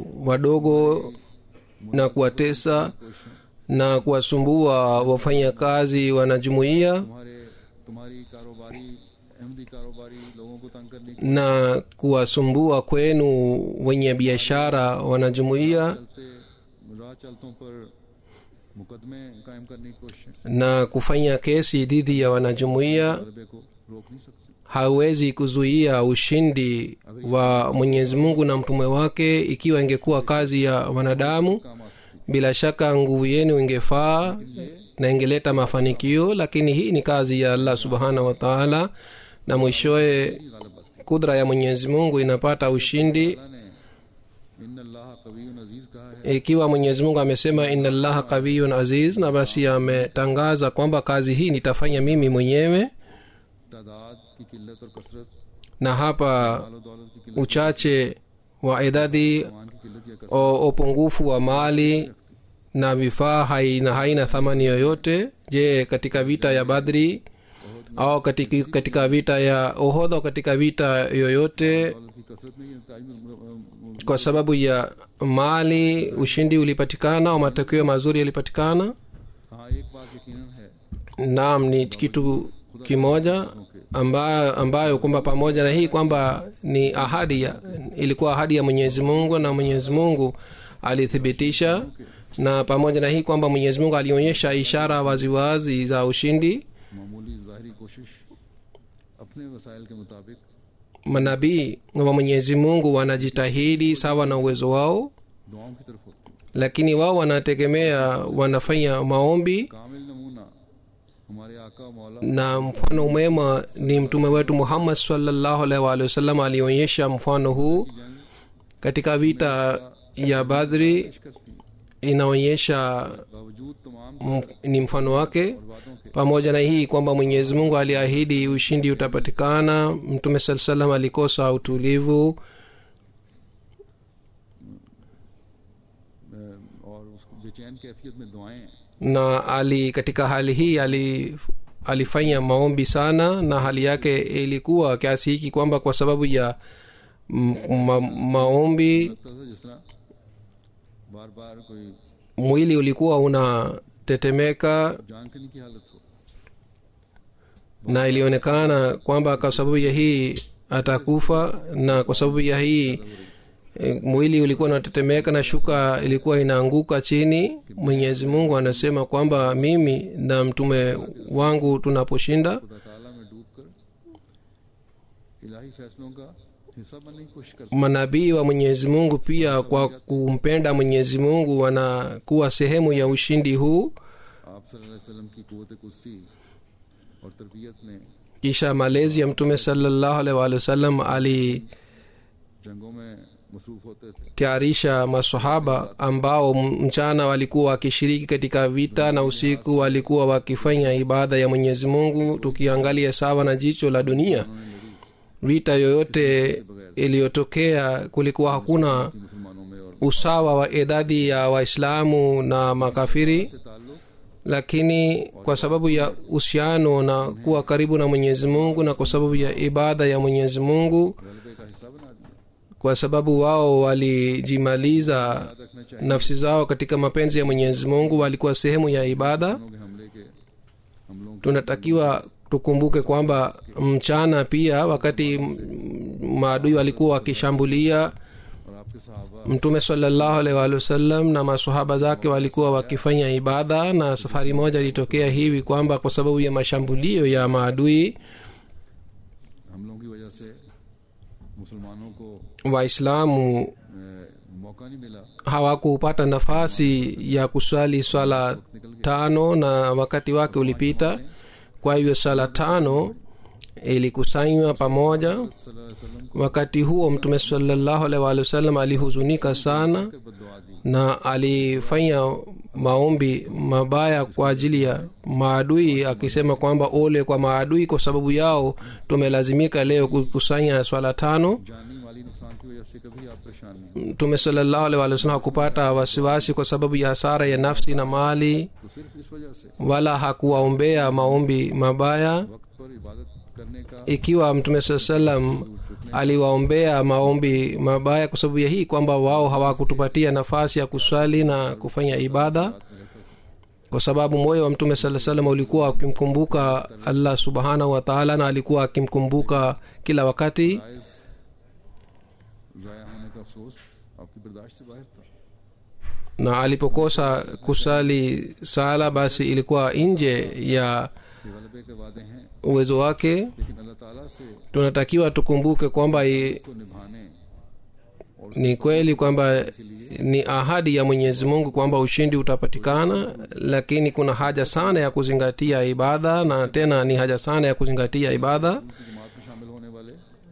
wadogo na kuwatesa कोशिशें na kuwasumbua wafanyakazi wanajumuiya तुम्हारे तुम्हारी कारोबारी अहमदी कारोबारी लोगों को तंग करने की na kuwasumbua kwenu wenye biashara wanajumuiya चलते राह चलतों पर मुकदमे कायम करने की कोशिश na kufanya kesi dhidi ya wanajumuiya गलबे को रोक नहीं सकती hawezi kuzuia ushindi wa mwenyezi mungu na mtume wake ikiwa ingekuwa kazi ya wanadamu काम आ सकती bila shaka nguvu yenu ingefaa na ingeleta mafanikio lakini hii ni kazi ya allah subhanahu wataala na mwishowe गलबत kudra ya mwenyezi mungu inapata ushindi अल्लाह ने इन अल्लाह कवी अजीज कहा है ikiwa mwenyezi mungu amesema inna llaha qawiyun aziz na basi ametangaza kwamba kazi hii nitafanya mimi mwenyewe तादाद की किल्लत और कसरत na hapa मालो दौलत की किल्लत uchache wa idadi मान की किल्लत या कसरत o upungufu wa mali na vifaa haina, haina thamani yoyote je katika vita ya badri au katika, katika vita ya ohodho katika vita yoyote दौलत की कसरत नहीं है ताज में kwa sababu ya mali ushindi ulipatikana au matokeo mazuri yalipatikana हाँ एक बात यकीनन है naam ni kitu kimoja ambayo, ambayo kwamba pamoja na hii kwamba ni ahadi ya, ilikuwa ahadi ya mwenyezi mungu na mwenyezi mungu alithibitisha na pamoja na hii kwamba mwenyezi mungu alionyesha ishara waziwazi za ushindi मामूली ज़ाहरी कोशिश अपने वसाइल के मुताबिक manabii wa mwenyezi mungu wanajitahidi sawa na uwezo wao दुआओं की तरफ होती है lakini wao wanategemea wanafanya maombi कामिल नमूना हमारे आका मौला na mfano mwema ni mtume wetu muhammad salllahu alaihi waalihi wasallam alionyesha mfano huu जंग katika vita ya badri पेश करती है inaonyesha बावजूद तमाम m- ni mfano wake वादों के pamoja na hii kwamba mwenyezi mungu aliahidi ushindi utapatikana mtume saa salam alikosa utulivu अ, और उसको बेचैन कैफियत में दुआएं na ali katika hali hii ali alifanya maombi sana na hali yake ilikuwa kiasi hiki kwamba kwa sababu ya m- ma, maombi लगता था जिस तरह बार बार कोई mwili ulikuwa unatetemeka जानकनी की हालत हो na ilionekana kwamba kwa sababu ya hii atakufa na kwa sababu ya hii e, mwili ulikuwa unatetemeka na shuka ilikuwa inaanguka chini mwenyezi mungu anasema kwamba mimi na mtume wangu tunaposhinda खुदा ताला में डूब कर इलाही फैसलों का हिस्सा बनने की कोशिश करते manabii wa mwenyezi mungu pia kwa kumpenda mwenyezi mungu wanakuwa sehemu ya ushindi huu आप सल्लल्लाहु अलैहि वसल्लम की कुवत कुर्सी और तरबियत ने kisha malezi ya mtume salallahu alaihi waalihi wasallam ali जंगों में मसरूफ होते थे tayarisha masahaba ambao m- mchana walikuwa wakishiriki katika vita na usiku walikuwa wakifanya ibada ya mwenyezi mungu tukiangalia sawa na jicho la dunia vita yoyote iliyotokea kulikuwa hakuna कि मुसलमानों में और usawa wa idadi ya waislamu na makafiri से ताल्लुक lakini kwa sababu ya uhusiano na kuwa karibu na mwenyezi mungu na kwa sababu ya ibada ya mwenyezi mungu गलबे का हिस्सा बना दिया kwa sababu wao walijimaliza याद रखना चाहिए nafsi zao katika mapenzi ya mwenyezi mungu walikuwa sehemu ya ibada लोगों के हमले के हमलों के tunatakiwa tukumbuke kwamba mchana pia wakati m- maadui walikuwa wakishambulia और आपके सहाबा mtume salallahu alaihi waalihi wasallam na masahaba zake walikuwa wakifanya ibada na safari moja ilitokea hivi kwamba kwa sababu ya mashambulio ya maadui हमलों की वजह से मुसलमानों को waislamu अ, मौका नहीं मिला hawakupata nafasi ya kuswali swala tano na wakati wake ulipita kwa hivyo swala tano ilikusanywa pamoja सल्लल्लाहु अलैहि वसल्लम को wakati huo mtume salallahu alaihi waalihi wasallam alihuzunika sana कर बददुआ दी na alifanya maombi mabaya kwa ajili ya maadui akisema kwamba ole kwa maadui kwa sababu yao tumelazimika leo kukusanya swala tano जानी माली नुकसान की वजह से कभी आप परेशान नहीं mtume salallahu alaihi wasallam hakupata wasiwasi kwa sababu ya hasara ya nafsi na mali तो सिर्फ इस वजह से wala hakuwaombea maombi mabaya वक्त पर इबादत करने का ikiwa mtume saa salam aliwaombea maombi mabaya kwa sababu ya hii kwamba wao hawakutupatia nafasi ya kuswali na kufanya ibada kwa sababu moyo wa mtume saa salam ulikuwa akimkumbuka allah subhanahu wa taala na alikuwa akimkumbuka kila wakati जायज जाया होने का अफसोस आपकी बर्दाश्त से बाहर था na alipokosa kusali sala basi ilikuwa nje ya ये गलबे के वादे हैं uwezo wake लेकिन अल्लाह ताला से tunatakiwa tukumbuke kwamba i- को निभाने ni kweli kwamba ni ahadi ya mwenyezi mungu kwamba ushindi utapatikana lakini kuna haja sana ya kuzingatia ibada na tena ni haja sana ya kuzingatia ibada उनकी जमात में शामिल होने वाले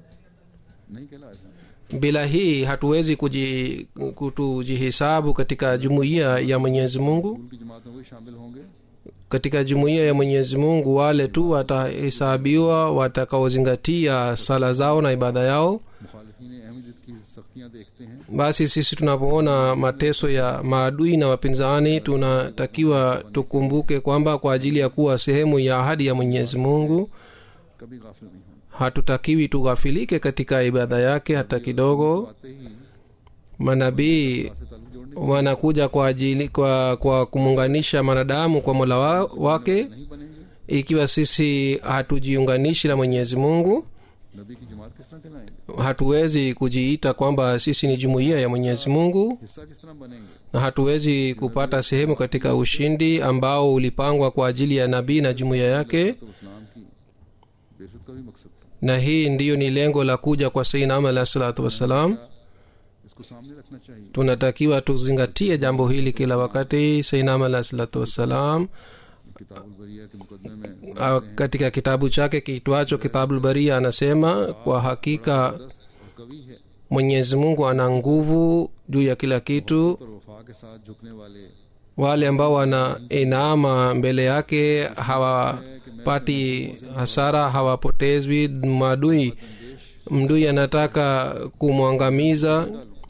नहीं कहलाए जाते bila hii hatuwezi kuji, kutujihisabu katika jumuiya ya mwenyezi mungu उनकी जमात में वही शामिल होंगे katika jumuiya ya mwenyezi mungu wale tu watahesabiwa watakaozingatia sala zao na ibada yao मुखालिफिन अहमद की सख्तियां देखते हैं basi sisi tunapoona mateso ya maadui na wapinzani tunatakiwa tukumbuke kwamba kwa ajili ya kuwa sehemu ya ahadi ya mwenyezi mungu कभी गाफिल नहीं होना hatutakiwi tughafilike katika ibada yake hata kidogo आते ही manabii से ताल्लुक जोड़ने wanakuja kwa ajili kwa, kwa kumuunganisha mwanadamu kwa mola wa, wake नहीं बनेंगे ikiwa sisi hatujiunganishi na mwenyezi mungu नबी की जमात किस तरह कहलाएंगे hatuwezi kujiita kwamba sisi ni jumuiya ya mwenyezi mungu हिस्सा किस तरह बनेंगे na hatuwezi kupata sehemu katika ushindi ambao ulipangwa kwa ajili ya nabii na jumuiya yake तो इस्लाम की बेसत का भी मकसद था na hii ndiyo ni lengo la kuja kwa sainam alahi salatu wassalam इसको सामने रखना चाहिए tunatakiwa tuzingatie jambo hili kila wakati sainam alahi salatu wassalam किताबुल बरिया के मुकदमे में ah, katika kitabu chake kiitwacho kitabulbaria anasema kwa hakika दस्त और कवि है mwenyezi mungu ana nguvu juu ya kila kitu और वफा के साथ झुकने वाले wale ambao wanainama mbele yake hawapati hasara hawapotezwi maadui mdui anataka kumwangamiza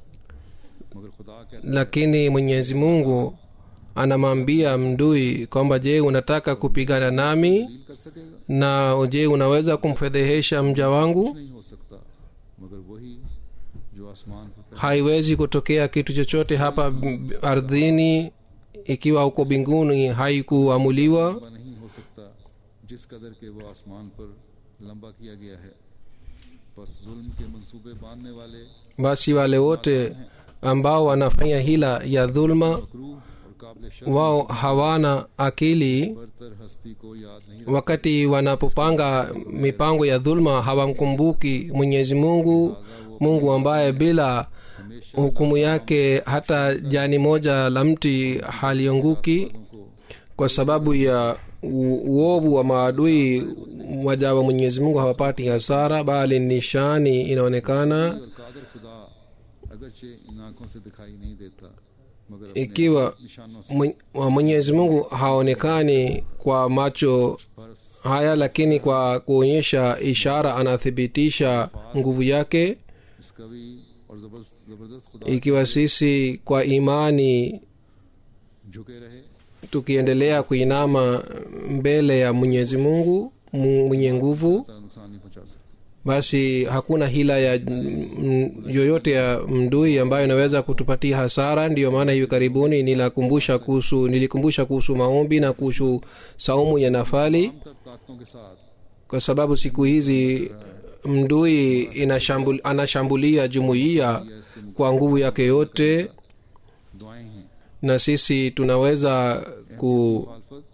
मगर खुदा कहता lakini mwenyezi mungu anamwambia mdui kwamba je unataka kupigana nami deal कर सकेगा na je unaweza kumfedhehesha mja wangu नहीं हो सकता मगर वही जो आसमान पर पैदा haiwezi kutokea kitu chochote hapa m- ardhini ikiwa uko mbinguni haikuamuliwa नहीं हो सकता जिस कदर के वो आसमान पर लंबा किया गया है बस जुल्म के मंसूबे बांधने वाले basi wale wote ambao wanafanya hila ya dhulma क्रूह और काबिल शर्म wao hawana akili बरतर हस्ती को याद नहीं wakati wanapopanga mipango ya dhulma hawamkumbuki mwenyezi mungu mungu ambaye bila hukumu yake hata jani moja la mti halianguki को kwa sababu ya u- uovu wa maadui waja wa mwenyezi mungu hawapati hasara bali nishani inaonekana और कादर खुदा अगरचे इन आंखों से दिखाई नहीं देता मगर अपने ikiwa निशानों से Mwen- wa mwenyezi mungu haonekani kwa macho पर haya lakini kwa kuonyesha ishara anathibitisha nguvu yake इस कवि और जबरदस्त जबरदस्त खुदा ikiwa sisi kwa imani झुके रहे tukiendelea kuinama mbele ya mwenyezi mungu Mu- mwenye nguvu तारा नुकसान नहीं पहुंचा सकता basi hakuna hila ya mm, yoyote ya mdui ambayo inaweza kutupatia hasara ndiyo maana hivi karibuni nilikumbusha kuhusu nilikumbusha kuhusu maombi na kuhusu saumu ya nafali तमाम तर ताकतों के साथ kwa sababu siku hizi mdui inashambul, anashambulia jumuiya kwa nguvu yake yote दुआएं हैं na sisi tunaweza ku, मुखालफत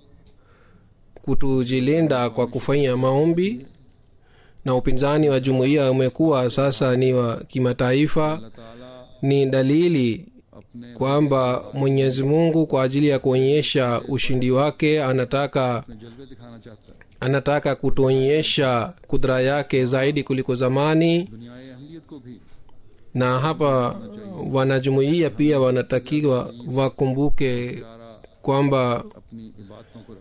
kutujilinda kwa kufanya maombi na upinzani wa jumuiya umekuwa sasa ni wa kimataifa अल्लाह ताला ni dalili अपने kwamba mwenyezi mungu kwa ajili ya kuonyesha ushindi wake anataka अपने जलवे दिखाना चाहता है anataka kutuonyesha kudra yake zaidi kuliko zamani दुनियाए अहमियत को भी na hapa wanajumuiya pia wanatakiwa wakumbuke प्यारा kwamba अपनी इबादतों को रखना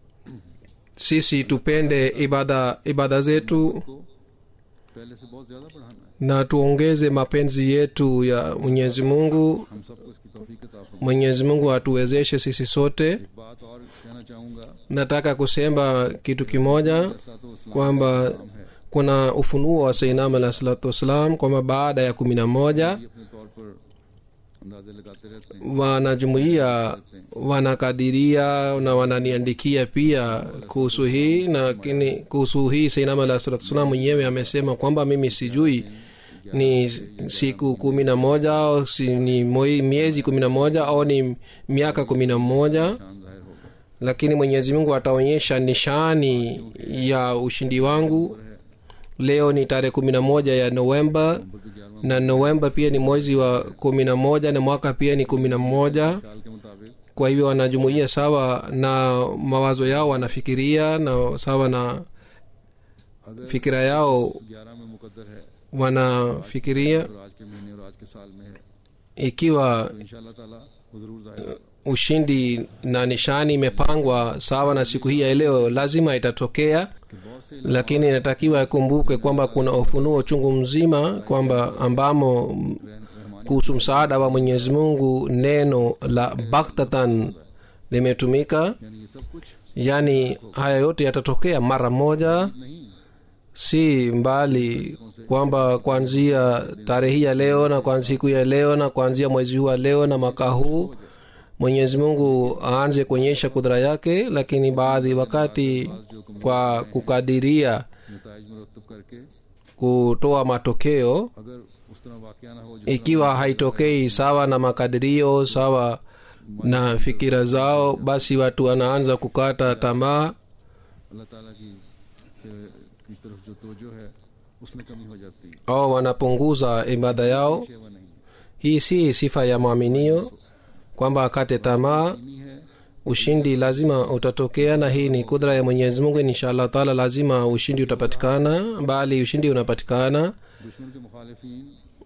sisi tupende ibada ibada zetu को पहले से बहुत ज्यादा बढ़ाना है na tuongeze mapenzi yetu ya mwenyezi mungu हम सबको इसकी तौफीक अता फरमाए mwenyezi mungu atuwezeshe sisi sote एक बात और कहना चाहूंगा nataka kusema kitu kimoja इस्लाम kwamba है kuna ufunuo wa sainam alah salatu wassalam kwamba baada ya kumi na moja ये अपने तौर पर अंदाजे लगाते रहते हैं wanajumuiya wanakadiria na wananiandikia pia kuhusu hii lakini kuhusu hii sainam alah salatu wassalam mwenyewe amesema kwamba mimi sijui ni siku kumi na moja au si, ni moi- miezi kumi na moja au ni miaka kumi na moja शान जाहिर होगा lakini mwenyezi mungu ataonyesha nishani ya ushindi wangu leo ni tarehe kumi na moja ya novemba number भी ग्यारहवा na novemba pia ni mwezi wa kumi na moja na mwaka pia ni kumi na moja साल के मुताबिक kwa hivyo wanajumuia sawa na mawazo yao wanafikiria na sawa na अगर fikira yao ग्यारह में मुकद्दर है wanafikiria और आज के महीने और आज के साल में है ikiwa तो इंशाल्लाह ताला वो जरूर जाहिर होगा ushindi na nishani imepangwa sawa na siku hii ya leo lazima itatokea कि बहुत से lakini inatakiwa ikumbuke kwamba kuna ufunuo chungu mzima kwamba ambamo Rahmani kuhusu msaada wa mwenyezi mungu neno la baktatan limetumika यानी ये सब कुछ yaani haya yote yatatokea mara moja नहीं si mbali kwamba kuanzia tarehe hii ya leo na kuanzia siku ya leo na kuanzia mwezi huu wa leo na mwaka huu mwenyezi mungu aanze kuonyesha kudra yake lakini baadhi wakati kwa kukadiria नतज मुरतब करके kutoa matokeo अगर उस तरह वाक़ ना हो ikiwa haitokei sawa na makadirio sawa na fikira zao basi watu wanaanza kukata tamaa अल्लाह ताला की के- की तरफ जो तवज्जो है उसमें कमी हो जाती है au wanapunguza ibada yao ये वो नहीं hii si sifa ya mwaminio kwamba akate tamaa नहीं है ushindi lazima utatokea na hii ni kudra ya mwenyezi mungu inshallah taala lazima ushindi utapatikana bali ushindi unapatikana दुश्मन के मुखालिफिन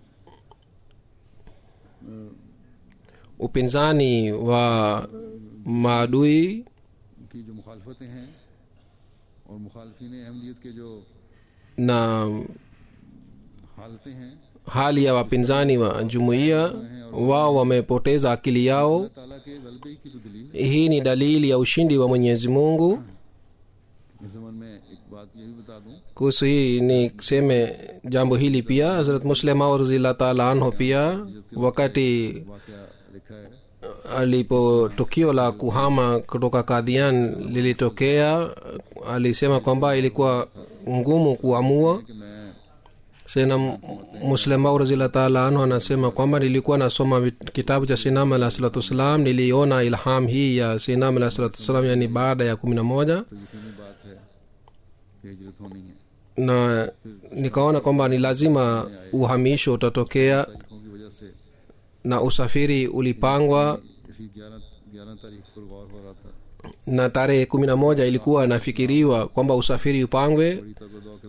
upinzani wa maadui की जो मुखालफतें हैं और मुखालफिन अहमदियत के जो na हालतें हैं hali ya wapinzani wa jumuiya wao wamepoteza akili yao अल्लाह ताला के गलबे की तो दलील है hii ni dalili ya ushindi wa mwenyezi mungu इस जमन में एक बात ये भी बता दूं kuhusu hii niseme jambo hili pia hazrat muslim aurzilah taala anhu pia wakati वाकया लिखा है alipo tukio la kuhama kutoka kadhian lilitokea alisema kwamba ilikuwa ngumu kuamua कि मैं sena muslema razila taala anhu anasema kwamba nilikuwa nasoma vit- kitabu cha sinam alah salatu wassalam niliona ilham hii ya sinam alah salatu wassalam yani baada ya kumi na moja तो यकीनी बात है कि हिजरत होनी है na nikaona kwamba ni lazima uhamisho utatokea तारीखों की वजह से na usafiri ulipangwa इसी ग्यारह ग्यारह तारीख पर गौर हो रहा था na tarehe kumi na moja ilikuwa nafikiriwa kwamba usafiri upangwe बड़ी तगदौ के बाद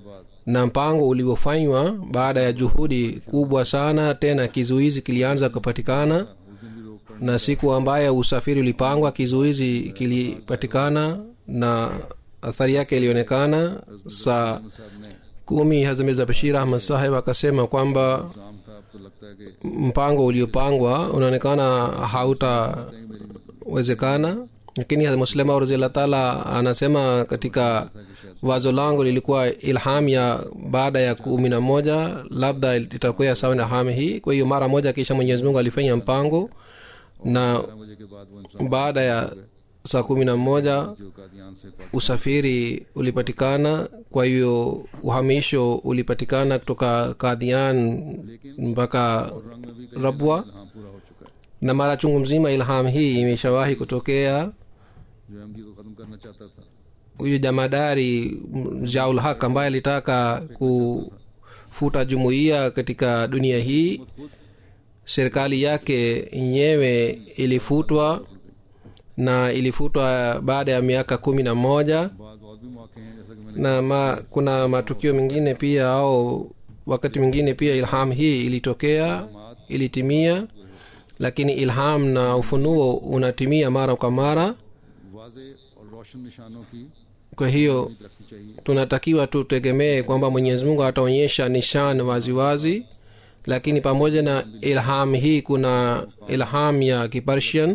na mpango uliofanywa baada ya juhudi kubwa sana tena kizuizi kilianza kupatikana उस दिन भी रोक पड़ na siku ambayo usafiri ulipangwa kizuizi kilipatikana na athari yake ilionekana saa साहब ने kumi hazamiza bashir ahmad saheb akasema kwamba काम था अब तो लगता है कि mpango uliopangwa unaonekana hautawezekana lakini muslima raziallah taala anasema katika wazo langu lilikuwa ilham ya baada ya kumi na moja labda itakuwa sawa na ilham hii kwa hiyo mara moja kisha mwenyezi mungu alifanya mpango na बारह बजे के बाद वो इंसान baada ya saa kumi na moja जो कादियान से पाक usafiri ulipatikana kwa hiyo uhamisho ulipatikana kutoka kadhian mpaka रंग में भी कहीं rabwa हाँ पूरा हो चुका है na mara chungu mzima ilham hii imeshawahi kutokea जो अहमदी को खत्म करना चाहता था huyu jamadari mm, jaul haq ambaye alitaka kufuta jumuiya katika dunia hii serikali yake yenyewe ilifutwa na ilifutwa baada ya miaka kumi na moja बाद और भी मौके हैं जैसा कि मैंने na ma, kuna matukio mengine pia au wakati mwingine pia ilham hii ilitokea ilitimia lakini ilham na ufunuo unatimia mara kwa mara वाजे और रोशन निशानों की kwa hiyo रखनी चाहिए tunatakiwa tutegemee kwamba mwenyezi mungu ataonyesha nishan waziwazi lakini pamoja na ilham hii kuna ilham ya kipersian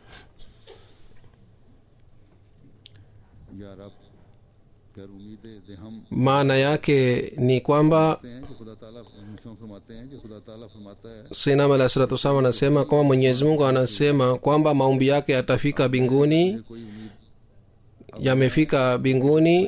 या रब खैर उम्मीद है दे हम maana yake ni kwamba कहते हैं कि खुदा ताला मुस्लिम फरमाते हैं कि खुदा ताला फरमाता है sinam alah salatu wassalam anasema kwamba mwenyezi mungu anasema kwamba maombi yake yatafika binguni कोई उम्मीद yamefika binguni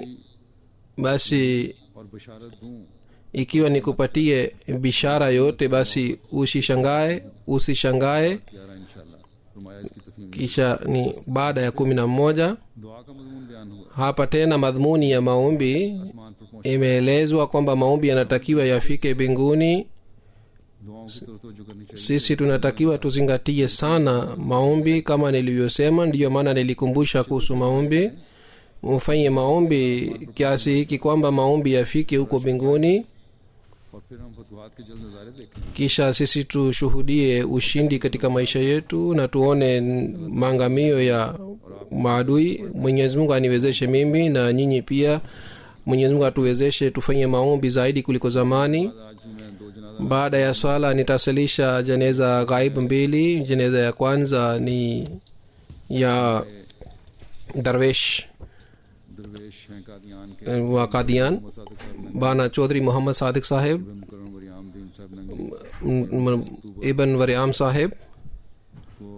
basi और बशारत दूं ikiwa nikupatie bishara yote basi usishangae usishangae प्यारा इंशाल्लाह फरमाया इसकी तफहीम kisha ni baada ya kumi na moja दुआ का मजमून बयान हुआ hapa tena madhumuni ya maombi आसमान पर पहुंच imeelezwa kwamba maombi yanatakiwa yafike mbinguni दुआओं की तरफ तवज्जो करनी चाहिए sisi tunatakiwa tuzingatie sana maombi kama nilivyosema ndiyo maana nilikumbusha kuhusu maombi mfanye maombi kiasi hiki kwamba maombi yafike huko mbinguni और फिर हम फतवाहत के जल्द नज़ारे देखें kisha sisi tushuhudie ushindi katika maisha yetu na tuone maangamio ya maadui mwenyezi mungu aniwezeshe mimi na nyinyi pia mwenyezi mungu atuwezeshe tufanye maombi zaidi kuliko zamani आज भी मैं दो जनाजा baada ya swala nitasalisha jeneza ghaib mbili jeneza ya kwanza ni ya darwesh दरवेश हैं कादियान के eh, wa kadian Mohammad सादिक साहब bana chaudhry muhammad sadiq saheb Nangal मुकर्रम वरियाम दीन साहब Nangal m- m- ibn wariam saheb को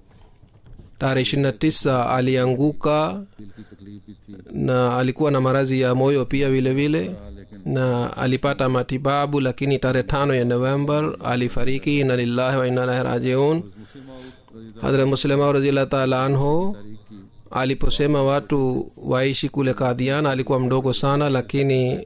tarehe ishirini na tisa alianguka दिल की तकलीफ भी थी na alikuwa na maradhi ya moyo pia vile vile लेकिन na alipata matibabu lakini tarehe tano ya november alifariki na lillahi wa inna ilaihi rajiun मुस्लिम रजी hadrat muslima raziallah taala anhu तारीख की aliposema watu waishi kule kadhian alikuwa mdogo sana lakini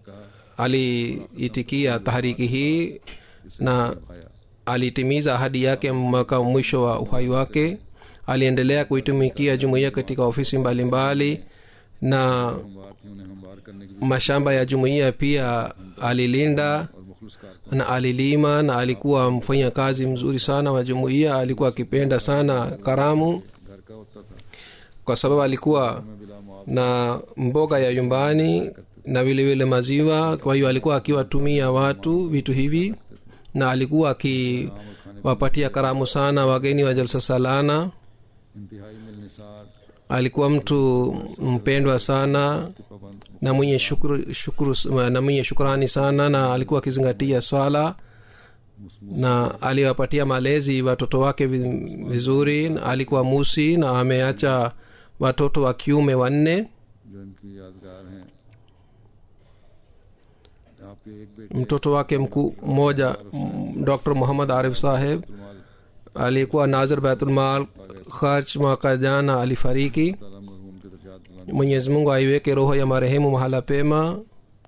aliitikia tahariki hii na आया alitimiza ahadi yake mpaka mwisho wa uhai wake aliendelea kuitumikia jumuiya katika ofisi mbalimbali mbali, na हमवार थी उन्हें हमवार करने की mashamba ya jumuiya pia alilinda और मुखलिस कार na alilima na alikuwa mfanya kazi mzuri sana wa jumuiya alikuwa akipenda sana karamu घर का होता था kwa sababu alikuwa मैं बिला मुआवजा na mboga ya nyumbani na vilevile maziwa kwa hiyo alikuwa akiwatumia watu vitu hivi na alikuwa akiwapatia karamu sana wageni wa jalsa salana इंतहाई मिलनिसार alikuwa mtu mpendwa sana पाबंद na mwenye shukru, shukru, na mwenye shukrani sana na alikuwa akizingatia swala na aliwapatia malezi watoto wake vi- vizuri na alikuwa musi na ameacha watoto wa kiume wanne जो इनकी यादगार हैं आपके एक बेटे mtoto wake mkuu mmoja m- dr muhammad arif saheb रुमाल alikuwa nazir baitulmal kharch mwaka jana alifariki ताला मरहूम के दर्जात बुलंद mwenyezi mungu aiweke roho ya marehemu mahala pema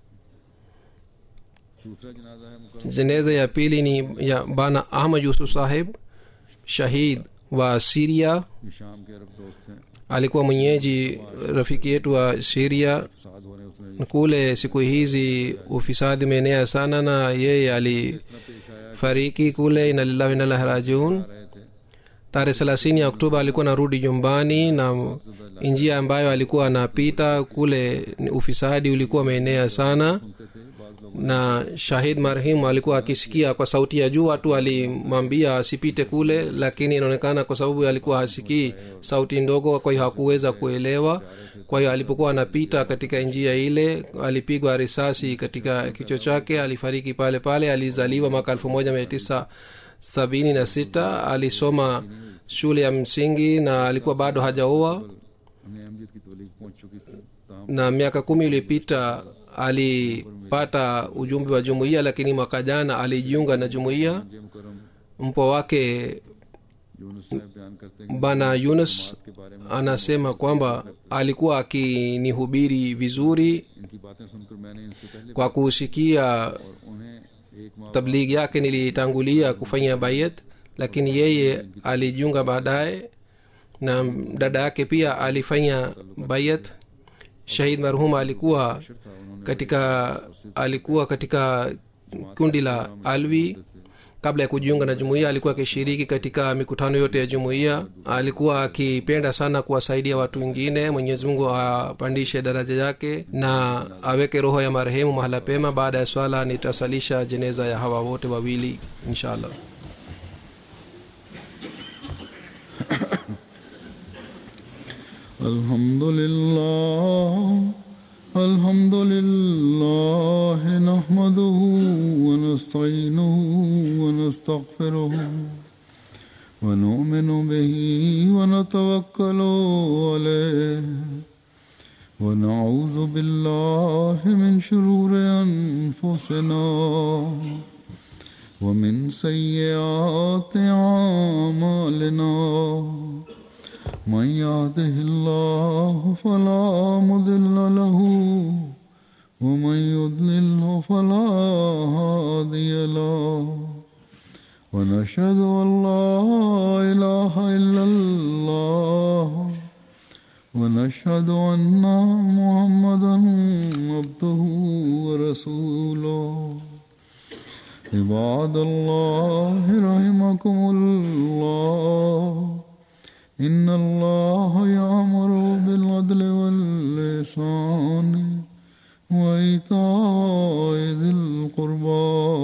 दूसरा जनाजा है मुकर्रम jeneza ya pili ni ya bana ahmad yusuf saheb shahid wa siria ये शाम के अरब दोस्त हैं alikuwa mwenyeji rafiki yetu wa siria फसाद हो रहे हैं उसमें kule siku hizi ufisadi umeenea sana na yeye alifariki kule inalillahi inalahi rajiun रहे थे tarehe thelathini ya oktoba alikuwa anarudi nyumbani na njia ambayo alikuwa anapita kule ni ufisadi ulikuwa umeenea sana सुनते थे बाज लोग na shahid marhimu alikuwa akisikia kwa sauti ya juu watu alimwambia asipite kule lakini inaonekana kwa sababu alikuwa hasikii sauti ndogo kwa hiyo hakuweza kuelewa kwa hiyo alipokuwa anapita katika njia ile alipigwa risasi katika kichwa chake alifariki pale pale alizaliwa mwaka elfu moja mia tisa sabini na sita alisoma shule ya msingi na alikuwa bado hajaoa हमें अहमदियत की तबलीग पहुंच चुकी थी ताम na मिaka kumi iliyopita alipata ujumbe wa jumuiya lakini mwaka jana alijiunga na jumuiya जे मुकरम mpwa wake Yunus साहब बयान करते हैं bana yunus के बारे में anasema kwamba alikuwa akinihubiri vizuri इनकी बातें सुनकर मैंने इनसे पहले kwa kusikia और उन्हें एक माह tablighi yake nilitangulia kufanya bayat lakini yeye alijiunga baadaye na dada yake pia alifanya bayat shahid marhum alikuwa था उन्होंने katika alikuwa katika kundi la alvi kabla ya kujiunga na jumuiya alikuwa akishiriki katika mikutano yote ya jumuiya alikuwa akipenda sana kuwasaidia watu wengine mwenyezi mungu apandishe daraja yake na aweke roho ya marehemu mahala pema baada ya swala nitasalisha jeneza ya hawa wote wawili inshallah الحمد لله الحمد لله نحمده ونستعينه ونستغفره ونؤمن به ونتوكل عليه ونعوذ بالله من شرور أنفسنا ومن سيئات أعمالنا من يهده الله فلا مضل له ومن يضلله فلا هادي له ونشهد ان لا اله الا الله ونشهد ان محمدا عبده ورسوله عباد الله رحمكم الله إن الله يأمر بالعدل واللسان وإيتاء ذي القربى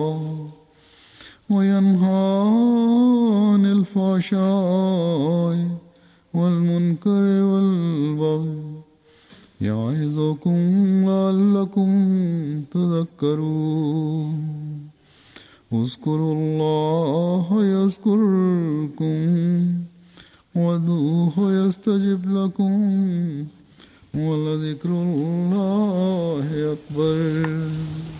وينهى عن الفحشاء والمنكر والبغي يعظكم لعلكم تذكرون اذكروا الله يذكركم وادعوه يستجب لكم ولذكر الله أكبر